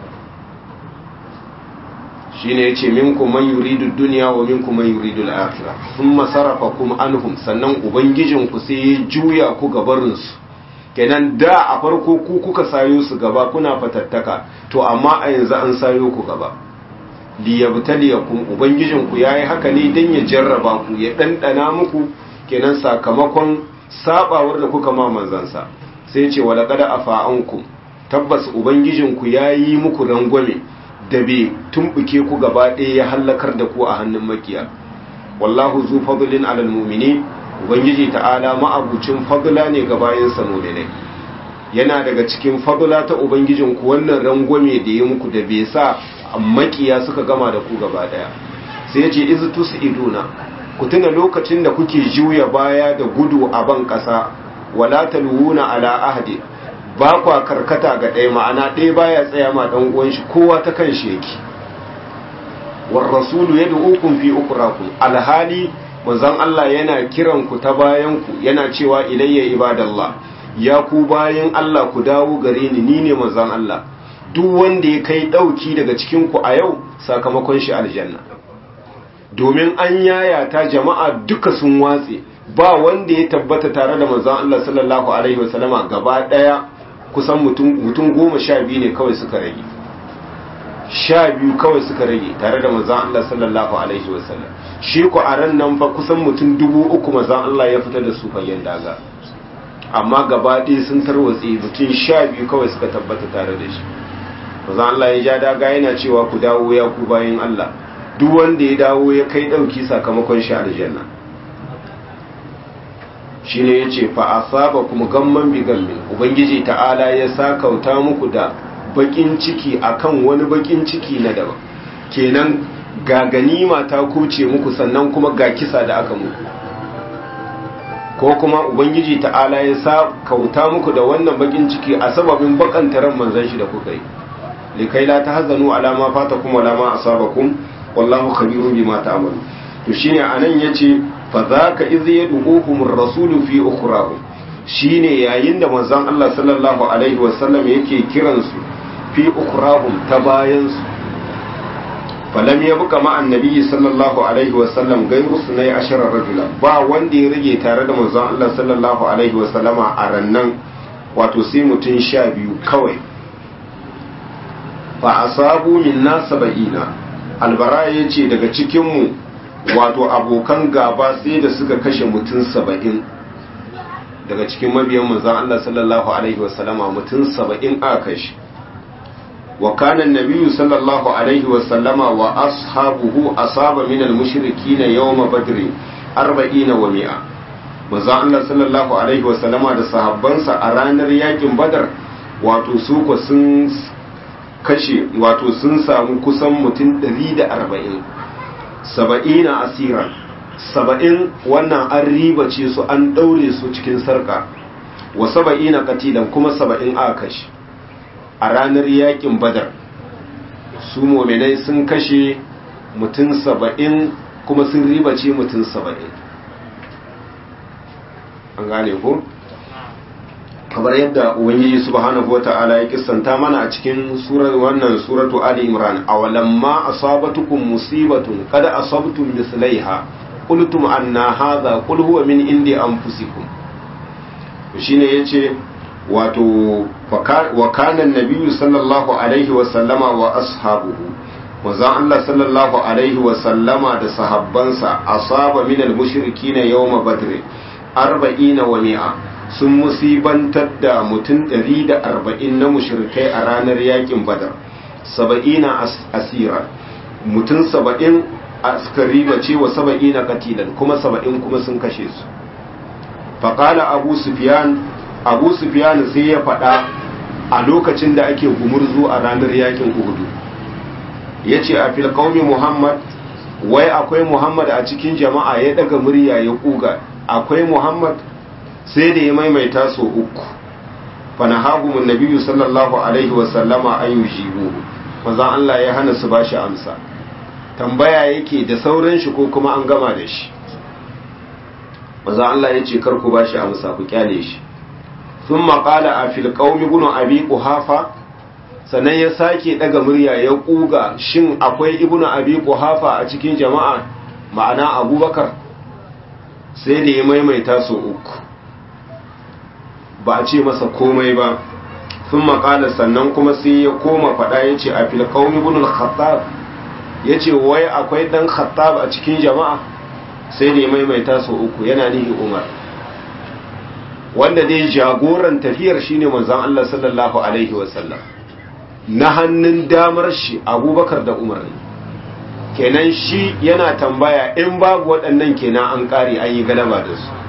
shine yace minkum man yuridu dunya wa minkum man yuridu al-akhirah thumma sarafakum anhum sannan ubangijinku sai ya juya ku gabarin su kenan da a farko ku kuka sayo su gaba kuna fatattaka to amma a yanzu an sayo ku gaba liyabtaliyakum ubangijinku yayi haka ne dan ya jarraba ku ya dandana muku kenan sakamakon sabawar da kuka ma manzansa sai ce wala qad afa ankum tabbas ubangijinku yayi muku rangwame da bai tumbuke ku gaba ɗaya ya hallakar da ku a hannun makiya wallahu zu fadlin alal mu'minin ubangiji ta'ala ma'abucin fadla ne ga bayansa mu'minai yana daga cikin fadla ta ubangijinku wannan rangwame da ya muku da bai sa makiya suka gama da ku gaba daya sai yace iz tusiduna ku tuna lokacin da kuke juya baya da gudu a ban kasa wala talwuna ala ahdi ba kwa karkata ga ɗaya ma'ana ɗaya baya tsaya ma dan uwan shi kowa ta kan shi yake war rasulu yad'ukum fi ukrakum alhali manzon Allah yana kiran ku ta bayan ku yana cewa ilayya ibadallah ya ku bayan Allah ku dawo gare ni ni ne manzon Allah duk wanda ya kai ɗauki daga cikinku a yau sakamakon shi aljanna domin an yayata jama'a duka sun watse ba wanda ya tabbata tare da manzon Allah sallallahu alaihi wasallama gaba ɗaya kusan mutum goma sha biyu ne kawai suka rage sha biyu kawai suka rage tare da manzon Allah sallallahu alaihi wasallam shi ku a ran nan fa kusan mutum dubu uku manzon Allah ya fitar da su fagen daga amma gaba ɗaya sun tarwatse mutum sha biyu kawai suka tabbata tare da shi manzo Allah ya ja daga yana cewa ku dawo ya ku bayin Allah duk wanda ya dawo ya kai dauki sakamakon shi aljanna shine yace fa asaba kuma gamman bi gammin ubangiji ta'ala ya sakauta muku da bakin ciki akan wani bakin ciki na daban kenan ga ganima ta kuce muku sannan kuma ga kisa da aka muku ko kuma ubangiji ta'ala ya sakauta muku da wannan bakin ciki a sababin bakantaran manzon shi da kuka yi likai la tahzanu ala ma fatakum wala ma asabakum wallahu khabirun bima ta'malun to shine anan yace fa zaka iz yad'uhum ar-rasulu fi ukhrahum shine yayin da manzon Allah sallallahu alaihi wasallam yake kiran su fi ukhrahum ta bayan su falam yabqa ma annabi sallallahu alaihi wasallam gairu sunai ashara rajula ba wanda ya rage tare da manzon Allah sallallahu alaihi wasallama a rannan wato sai mutun sha biyu kawai fa asabu minna saba'ina albara ya ce daga cikinmu wato abokan gaba sai da suka kashe mutum saba'in daga cikin mabiyan manzan Allah sallallahu alaihi wasallama mutum saba'in aka kashe wa kana nabiyyu sallallahu alaihi wasallama wa ashabuhu asaba min al-mushrikeena yawma badr 40 wa mi'a manzan Allah sallallahu alaihi wasallama da sahabbansa a ranar yakin badar wato su ko sun kashe wato sun samu kusan mutum 140 saba'ina asiran saba'in wannan an riba ce su an ɗaure su cikin sarka wa saba'ina katilan kuma saba'in aka kashe a ranar yakin badar su mominai sun kashe mutum saba'in kuma sun riba ce mutum saba'in an gane ko? kamar yadda ubangiji subhanahu wata'ala ya kissanta mana a cikin surar wannan suratu ali imran awalamma asabatukum musibatun qad asabtum mislaiha qultum anna hadha qul huwa min indi anfusikum shine yace wato wa kana an-nabiyyu sallallahu alaihi wa sallama wa ashabuhu manzon Allah sallallahu alaihi wa sallama da sahabbansa asaba min al-mushrikeena yawma badr 40 wa mi'a sun musibantar da mutum 140 na mushrikai a ranar yakin badar 70 asira mutum 70 askari ba ce wa 70 katilan kuma 70 kuma sun kashe su faƙala abu sufyan abu sufyan sai ya faɗa a lokacin da ake gumurzu a ranar yakin uhudu ya ce a filƙaumi muhammad wai akwai muhammad a cikin jama'a ya ɗaga murya ya ƙuga akwai muhammad sai da ya maimaita so uku fanahagumun nabiyu sallallahu alaihi wasallama an yi jibo mazan allah ya hana su bashi amsa tambaya yake da sauran shi ko kuma an gama da shi maza Allah ya ce karku ba shi amsa ku kyale shi sun maƙala a filƙaumi gudun abi ƙuhafa sannan ya sake ɗaga murya ya ƙuga shin akwai ibnu abi ƙuhafa a cikin jama'a ma'ana abubakar sai da ya maimaita so uku ba a ce masa komai ba sun maƙala sannan kuma sai ya koma faɗa ya ce a filƙaumi gudun khattab ya ce wai akwai ɗan khattab a cikin jama'a sai da ya maimaita sau uku yana nihi umar wanda dai jagoran tafiyar shine manzon Allah sallallahu alaihi wasallam na hannun damar shi abubakar da umar ne kenan shi yana tambaya in babu waɗannan kenan an ƙare an yi galaba da su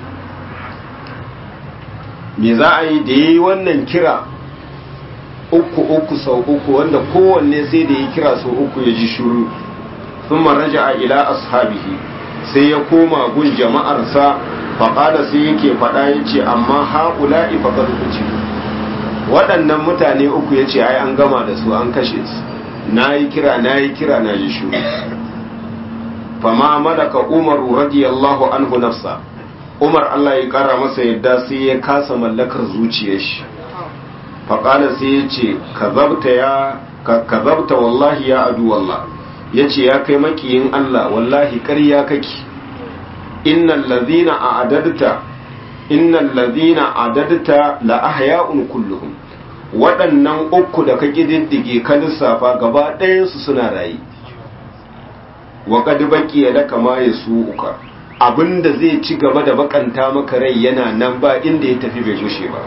me za a yi da ya yi wannan kira uku uku sau uku wanda kowanne sai da ya kira sau uku ya ji shuru sun maraja a ila ashabihi sai ya koma gun jama'arsa faƙada sai yake faɗa ya ce amma haƙula ifaƙar kuci waɗannan mutane uku ya ce ai an gama da su an kashe su na yi kira na yi kira na ji shuru fama malaka umaru radiyallahu anhu nafsa umar allah ya ƙara masa yadda sai ya kasa mallakar zuciyar shi faƙada sai ya ce ka zabta wallahi ya adu wallah ya ce ya kai makiyin Allah wallahi ƙarya kake innal ladhina a'adadta innal ladhina a'adadta la ahya'un kulluhum waɗannan uku da ka kididdige ka lissafa gaba ɗayan su suna rayi wa qad baqiya laka ma yasuuka abinda zai ci gaba da bakanta maka rai yana nan ba inda ya tafi bai gushe ba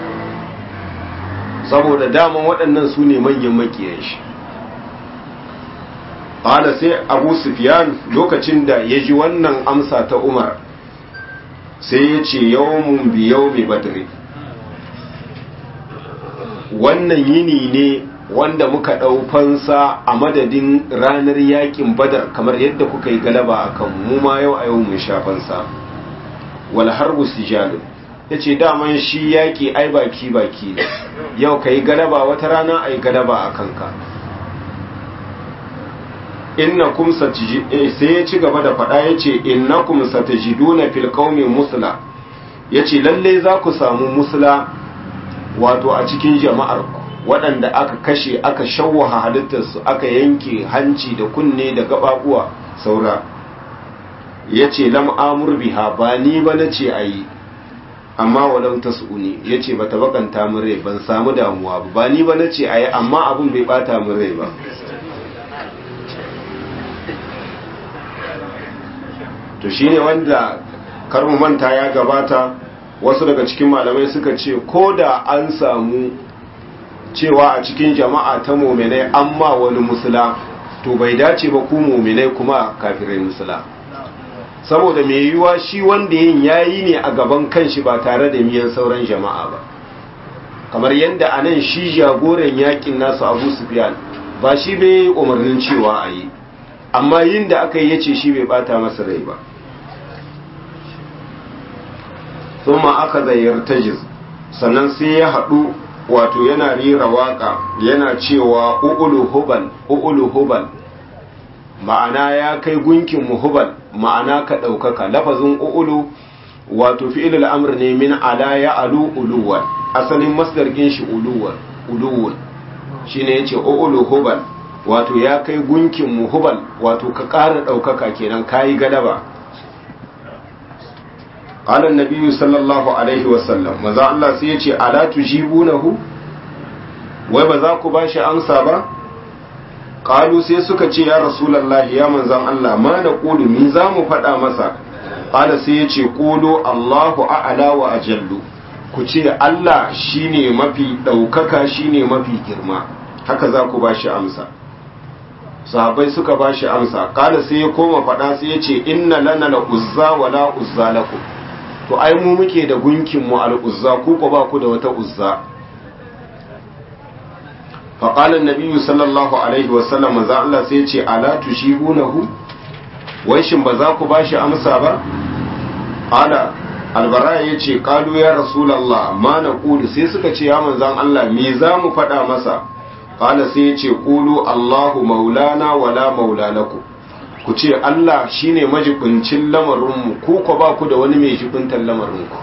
saboda daman waɗannan su ne manyan makiyan shi ƙala sai abu sufyan lokacin da ya ji wannan amsa ta umar sai ya ce yawon biyau mai badri wannan yini ne wanda muka ɗau fansa a madadin ranar yakin badar kamar yadda kuka yi galaba a kan mu ma yau a yau mun sha fansa wal harbu sijalun ya ce daman shi yaƙi ai baki baki ne yau ka yi galaba wata rana a yi galaba a kanka innakum sai ya ci gaba da faɗa ya ce innakum satajiduna fil qaumi musla ya ce lalle za ku samu musla wato a cikin jama'ar waɗanda aka kashe aka shawwaha halittarsu aka yanke hanci da kunne da gaɓaɓuwa saura ya ce lam amur biha ba ni ba na ce a yi amma walau ta su'uni ya ce ba ta bakanta min rai ban samu damuwa ba ba ni ba na ce a yi amma abin bai bata min rai ba to shine wanda karmu manta ya gabata wasu daga cikin malamai suka ce ko da an samu cewa a cikin jama'a ta mominai amma wani musula to bai dace ba ku mominai kuma kafirai musula saboda mai yiwuwa shi wanda yin yayi ne a gaban kanshi ba tare da miyan sauran jama'a ba kamar yadda a nan shi jagoran yakin nasu abu sufyan ba shi bai umarnin cewa a yi amma yin da aka yi ya ce shi bai bata masa rai ba thumma aka zayyar tajiz sannan sai ya haɗu wato yana rera waka yana cewa u'ulu hubal u'ulu hubal ma'ana ya kai gunkin mu hubal ma'ana ka ɗaukaka lafazin u'ulu wato fi'ilul amr ne min ala ya alu uluwan asalin masdar kin shi uluwan uluwun shine yace ulu hubal wato ya kai gunkin mu hubal wato ka ƙara ɗaukaka kenan kayi galaba qala an sallallahu alaihi wasallam maza Allah sai yace ala tujibunahu wai ba za ku bashi amsa ba qalu sai suka ce ya rasulullahi ya manzon Allah ma na qulu mi za mu faɗa masa qala sai yace qulu Allahu a'la wa ajallu ku ce Allah shine mafi ɗaukaka shine mafi girma haka za ku bashi amsa sahabbai suka bashi amsa qala sai ya koma faɗa sai yace inna lana la uzza wa la uzza lakum to ai mu muke da gunkin mu al uzza ku ko ba ku da wata uzza فقال النبي صلى الله عليه وسلم maza Allah sai ce ala tushibunahu wai shin ba za ku bashi amsa ba ala albara ya ce kalu ya rasulullah ma na kulu sai suka ce ya manzan Allah me za mu faɗa masa qala sai ya ce qulu Allahu maulana wala maula lakum ku ce Allah shine majibincin lamarinmu ku ko ba ku da wani mai jibintar lamarinku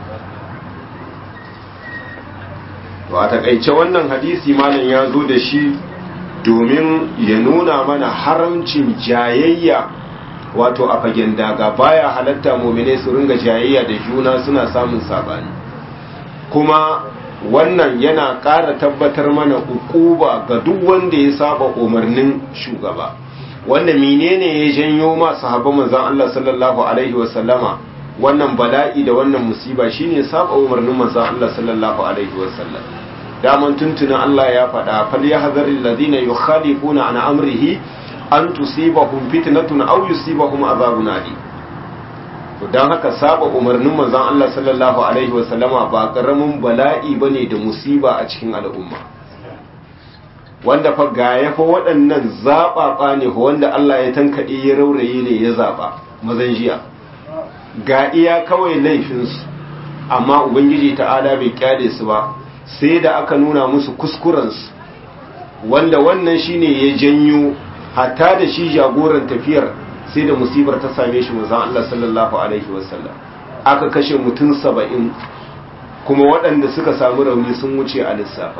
to a takaice wannan hadisi malam ya zo da shi domin ya nuna mana haramcin jayayya wato a fagen daga baya halatta mumine su ringa jayayya da juna suna samun sabani kuma wannan yana ƙara tabbatar mana ukuba ga duk wanda ya saba umarnin shugaba wanda menene ya janyo ma sahabban manzon Allah sallallahu alaihi wasallama wannan bala'i da wannan musiba shine saba umarnin manzon Allah sallallahu alaihi wasallam daman tuntuna Allah ya faɗa fal yahzaril ladina yukhalifuna an amrihi an tusibahum fitnatun aw yusibahum azabun alim to dan haka saba umarnin manzon Allah sallallahu alaihi wasallama ba karamin bala'i bane da musiba a cikin al'umma wanda fa ga ya fa waɗannan zaɓaɓa ne wanda Allah ya tankaɗe ya rauraye ne ya zaɓa mazan jiya ga iya kawai laifinsu amma ubangiji ta'ala bai kyale su ba sai da aka nuna musu kuskurensu wanda wannan shine ya janyo hatta da shi jagoran tafiyar sai da musibar ta same shi manzon Allah sallallahu alaihi wasallam aka kashe mutum saba'in kuma waɗanda suka samu rauni sun wuce a lissafa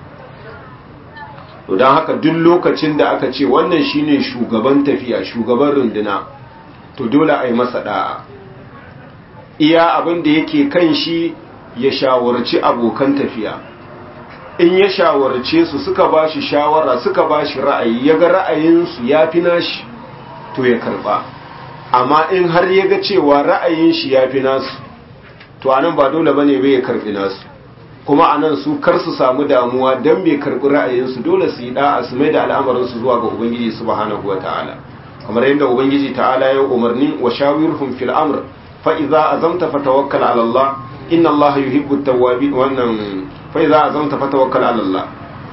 to don haka duk lokacin da aka ce wannan shine shugaban tafiya shugaban runduna to dole a yi masa da'a iya abin da yake kan shi ya shawarci abokan tafiya in ya shawarce su suka ba shi shawara suka ba shi ra'ayi ya ga ra'ayinsu ya fi nashi to ya karba amma in har ya ga cewa ra'ayin shi ya fi nasu to anan ba dole bane bai ya karbi nasu kuma anan su kar su samu damuwa dan bai karbi ra'ayinsu dole su yi da'a su mai da al'amarinsu zuwa ga ubangiji subhanahu wataala kamar yadda ubangiji ta'ala ya umarni wa shawirhum fil amr fa idza azamta fatawakkal ala Allah inna Allah yuhibbu at-tawwabin wannan fa idza azamta fatawakkal ala Allah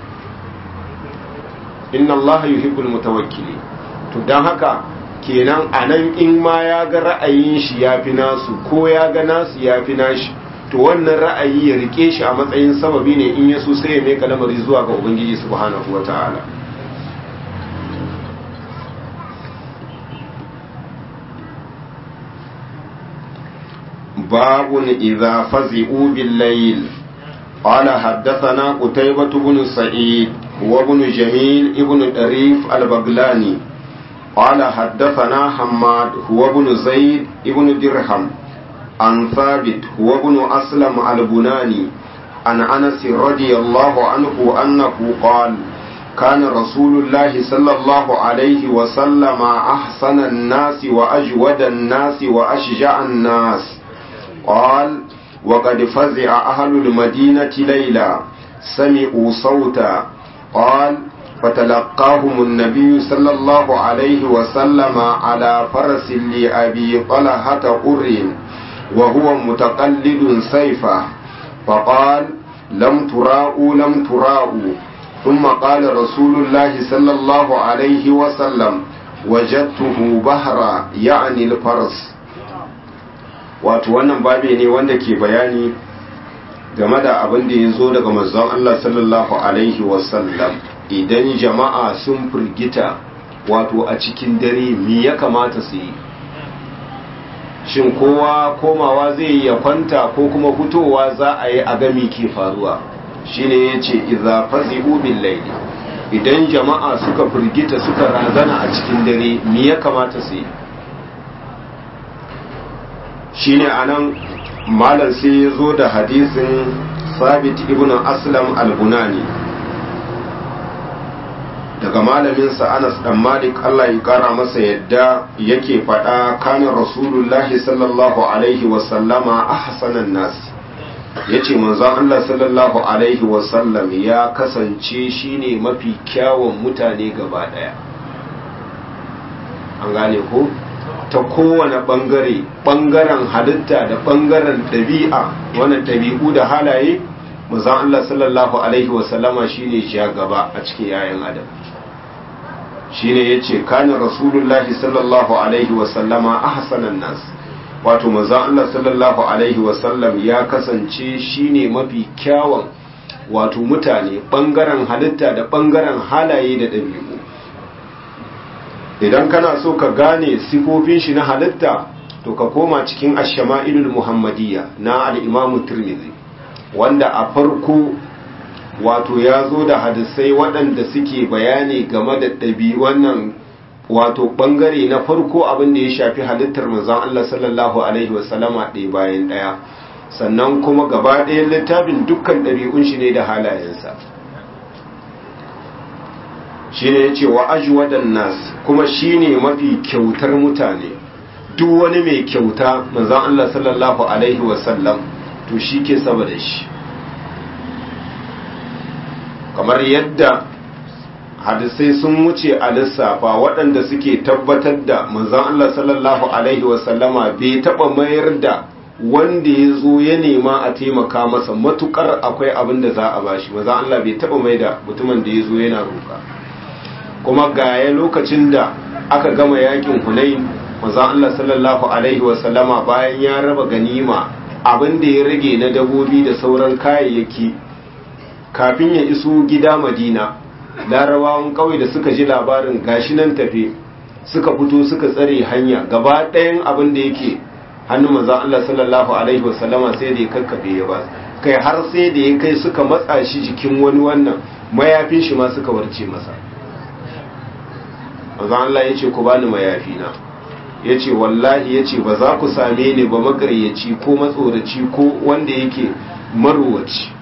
inna Allah yuhibbul mutawakkilin to dan haka kenan anan in ma ya ga ra'ayin shi yafi nasu ko ya ga nasu yafi nashi to wannan ra'ayi ya rike shi a matsayin sababi ne in yaso sai ya mai kalamari zuwa ga ubangiji subhanahu wataala باب إذا فزئوا بالليل قال حدثنا قتيبة بن سعيد هو ابن جميل ابن طريف البغلاني قال حدثنا حماد هو ابن زيد ابن درهم عن ثابت هو ابن أسلم البناني عن أنس رضي الله عنه أنه قال كان رسول الله صلى الله عليه وسلم أحسن الناس وأجود الناس وأشجع الناس قال وقد فزع أهل المدينة ليلا سمعوا صوتا قال فتلقاهم النبي صلى الله عليه وسلم على فرس لأبي طلحة قر وهو متقلد سيفه فقال لم تراءوا لم تراءوا ثم قال رسول الله صلى الله عليه وسلم وجدته بهرا يعني الفرس wato wannan babe ne wanda ke bayani game da abin da ya zo daga manzon Allah sallallahu alaihi wasallam idan jama'a sun firgita wato a cikin dare me ya kamata su yi shin kowa komawa zai yi ya kwanta ko kuma fitowa za a yi a gami ke faruwa shine ya ce iza fazi'u bin laili idan jama'a suka firgita suka razana a cikin dare me ya kamata su yi shine anan malam sai ya zo da hadisin sabit ibn aslam al-bunani daga malaminsa anas dan malik allah ya kara masa yadda yake faɗa kanin rasulullahi sallallahu alaihi wasallama ahsanan nas ya ce manzon allah sallallahu alaihi wasallam ya kasance shine mafi kyawun mutane gaba ɗaya an gane ko ta kowane ɓangare ɓangaren halitta da ɓangaren ɗabi'a wannan ɗabi'u da halaye manzon allah sallallahu alaihi wasallama shine ja gaba a cikin 'ya'yan adam shine yace kana rasulullahi sallallahu alaihi wasallama ahsanan nas wato manzon Allah sallallahu alaihi wasallam ya kasance shine mafi kyawun wato mutane bangaren halitta da bangaren halaye da dabi'u idan kana so ka gane sifofin shi na halitta to ka koma cikin ash-shama'ilul muhammadiyya na al-imamu tirmidhi wanda a farko wato ya zo da hadisai waɗanda suke bayani game da ɗabi wannan wato ɓangare na farko abin da ya shafi halittar manzon Allah sallallahu alaihi wasallama ɗaya bayan ɗaya sannan kuma gaba ɗayan littafin dukkan ɗabi'un shi ne da halayensa shi ne ya ce wa ajwadan nas kuma shi ne mafi kyautar mutane duk wani mai kyauta manzon Allah sallallahu alaihi wasallam to shi ke sama da shi kamar yadda hadisai sun wuce a lissafa waɗanda suke tabbatar da manzon Allah sallallahu alaihi wasallama bai taɓa mayar da wanda ya zo ya nema a taimaka masa matukar akwai abin da za a bashi manzon Allah bai taɓa mai da mutumin da ya zo yana roƙa kuma gaya lokacin da aka gama yakin Hunain manzon Allah sallallahu alaihi wasallama bayan ya raba ganima abin da ya rage na dabobi da sauran kayayyaki kafin ya iso gida madina larabawan kawai da suka ji labarin gashi nan tafe suka fito suka tsare hanya gaba ɗayan abin da yake hannun manzan Allah sallallahu alaihi wasallama sai da ya kakkafe ya ba kai har sai da ya kai suka matsa shi jikin wani wannan mayafin shi ma suka warce masa manzan Allah ya ce ku bani mayafi na ya ce wallahi ya ce ba za ku same ni ba magaryaci ko matsoraci ko wanda yake marowaci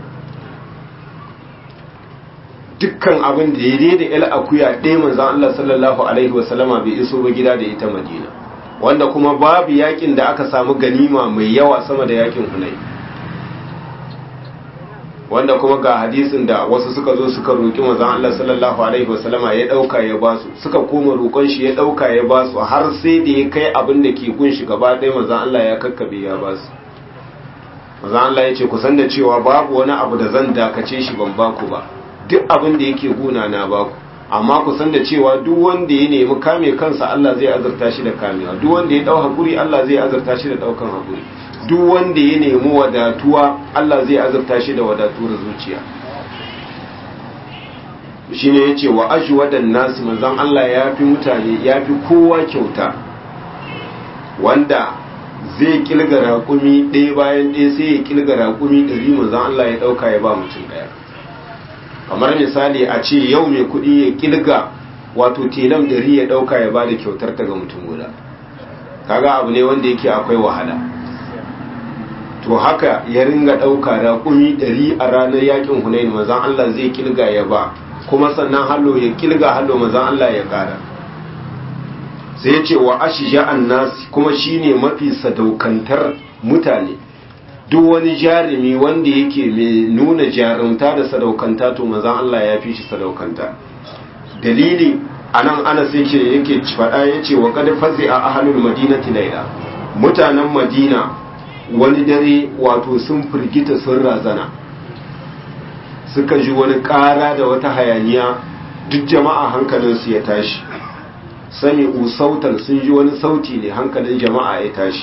dukkan abin da ya da il akuya ɗaya manzan Allah sallallahu alaihi wasallama bai iso ba gida da ita madina wanda kuma babu yakin da aka samu ganima mai yawa sama da yakin hunai wanda kuma ga hadisin da wasu suka zo suka roƙi manzan Allah sallallahu alaihi wasallama ya ɗauka ya basu suka koma roƙon shi ya ɗauka ya basu har sai da ya kai abin da ke gun shi gaba ɗaya manzan Allah ya kakkabe ya basu manzan Allah ya ce kusan da cewa babu wani abu da zan dakace shi ban baku ba duk abin da yake guna na baku amma ku san da cewa duk wanda ya nemi kame kansa Allah zai azurta shi da kamewa duk wanda ya dau hakuri Allah zai azurta shi da daukan hakuri duk wanda ya nemi wadatuwa Allah zai azurta shi da wadatuwar zuciya shine yace wa ajwadan nas manzon Allah ya fi mutane ya fi kowa kyauta wanda zai kilga raƙumi ɗaya bayan ɗaya sai ya kilga raƙumi ɗari manzon Allah ya ɗauka ya ba mutum ɗaya kamar misali a ce yau mai kuɗi ya kilga wato telam dari ya ɗauka ya ba da kyautar ta ga mutum guda kaga abu ne wanda yake akwai wahala to haka ya ringa ɗauka raƙumi ɗari a ranar yakin hunayin mazan Allah zai kilga ya ba kuma sannan hallo ya kilga hallo mazan Allah ya ƙara sai ya ce wa ashija nasi kuma shine mafi sadaukantar mutane duk wani jarumi wanda yake mai nuna jarumta da sadaukanta to manzon Allah ya fi shi sadaukanta dalili anan ana sai ke yake faɗa yace wa qad fazi a ahlul madinati layla mutanen madina wani dare wato sun firgita sun razana suka ji wani ƙara da wata hayaniya duk jama'a hankalinsu ya tashi sami usautan sun ji wani sauti ne hankalin jama'a ya tashi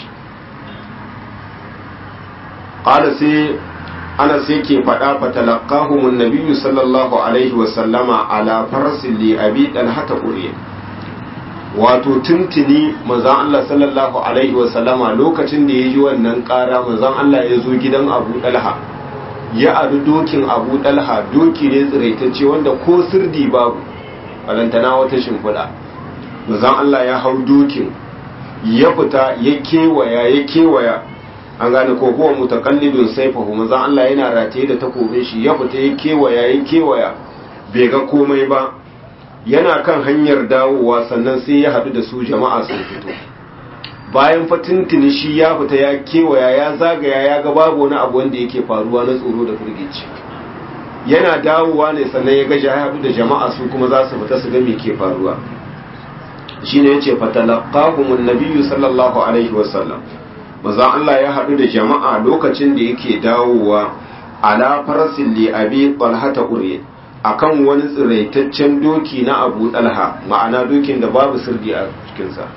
qala sai ana sai ke faɗa fatalaqahumun nabiyyu sallallahu alaihi wa sallama ala farsin li abi talhata uriya wato tuntuni manzon Allah sallallahu alaihi wasallama lokacin da ya ji wannan ƙara manzon Allah ya zo gidan Abu Dalha ya adu dokin Abu Dalha doki ne tsiraitacce wanda ko sirdi babu balantana wata shimfiɗa manzon Allah ya hau dokin ya fita ya kewaya ya kewaya an gane ko huwa mutakallidun saifahu manzon Allah yana rataye da takobin shi ya fita ya kewaya ya kewaya bai ga komai ba yana kan hanyar dawowa sannan sai ya haɗu da su jama'a sun fito bayan fatintini shi ya fita ya kewaya ya zagaya ya ga babu wani abu wanda yake faruwa na tsoro da firgici yana dawowa ne sannan ya ga ya haɗu da jama'a su kuma za su fita su ga me ke faruwa shine yace fatalaqahumun nabiyyu sallallahu alaihi wasallam manzon Allah ya haɗu da jama'a lokacin da yake dawowa ala farasin li abi talhata uriya akan wani tsiraitaccen doki na abu dalha ma'ana dokin da babu sirdi a cikinsa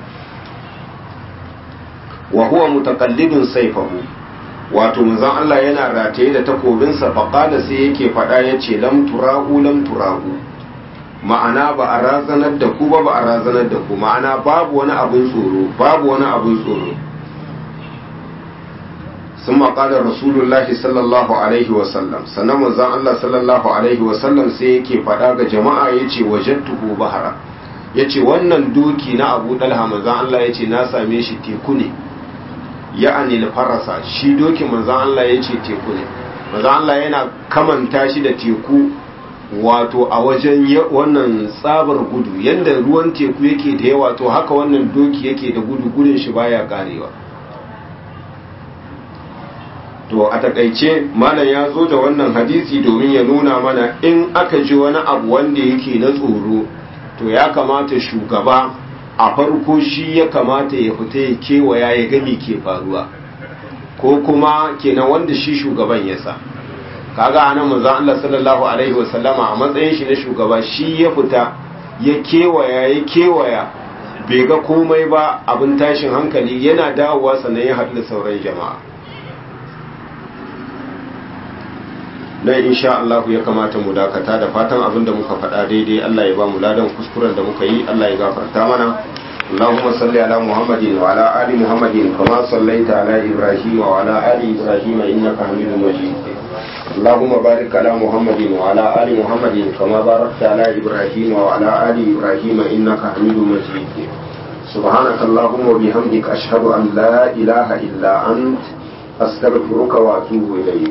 wa huwa mutakallidun saifahu wato manzon Allah yana rataye da takobinsa faqala sai yake faɗa yace lam tura'u lam tura'u ma'ana ba a razanar da ku ba ba a razanar da ku ma'ana babu wani abin tsoro babu wani abin tsoro ثم قال رسول الله صلى الله عليه وسلم sannan manzon Allah sallallahu alaihi wasallam sai yake faɗa ga jama'a yace wajadtuhu bahara yace wannan doki na Abu Dalha manzon Allah yace na same shi teku ne ya'ani farasa shi doki manzon Allah yace teku ne manzon Allah yana kamanta shi da teku wato a wajen wannan tsabar gudu yanda ruwan teku yake da yawa to haka wannan doki yake da gudu gudun shi baya karewa to a takaice malam ya zo da wannan hadisi domin ya nuna mana in aka ji wani abu wanda yake na tsoro to ya kamata shugaba a farko shi ya kamata ya fita ya kewaya ya gami ke faruwa ko kuma kenan wanda shi shugaban ya sa kaga anan manzon Allah sallallahu alaihi wasallama a matsayin shi na shugaba shi ya fita ya kewaya ya kewaya bai ga komai ba abin tashin hankali yana dawowa sannan ya haɗu da sauran jama'a dan insha Allah ya kamata mu dakata da fatan abin da muka faɗa daidai Allah ya ba mu ladan kuskuren da muka yi Allah ya gafarta mana اللهم صل على محمد وعلى آل محمد كما صليت على إبراهيم وعلى آل إبراهيم إنك حميد مجيد اللهم بارك على محمد وعلى آل محمد كما باركت على إبراهيم وعلى آل إبراهيم إنك حميد مجيد سبحانك اللهم وبحمدك أشهد أن لا إله إلا أنت أستغفرك وأتوب إليك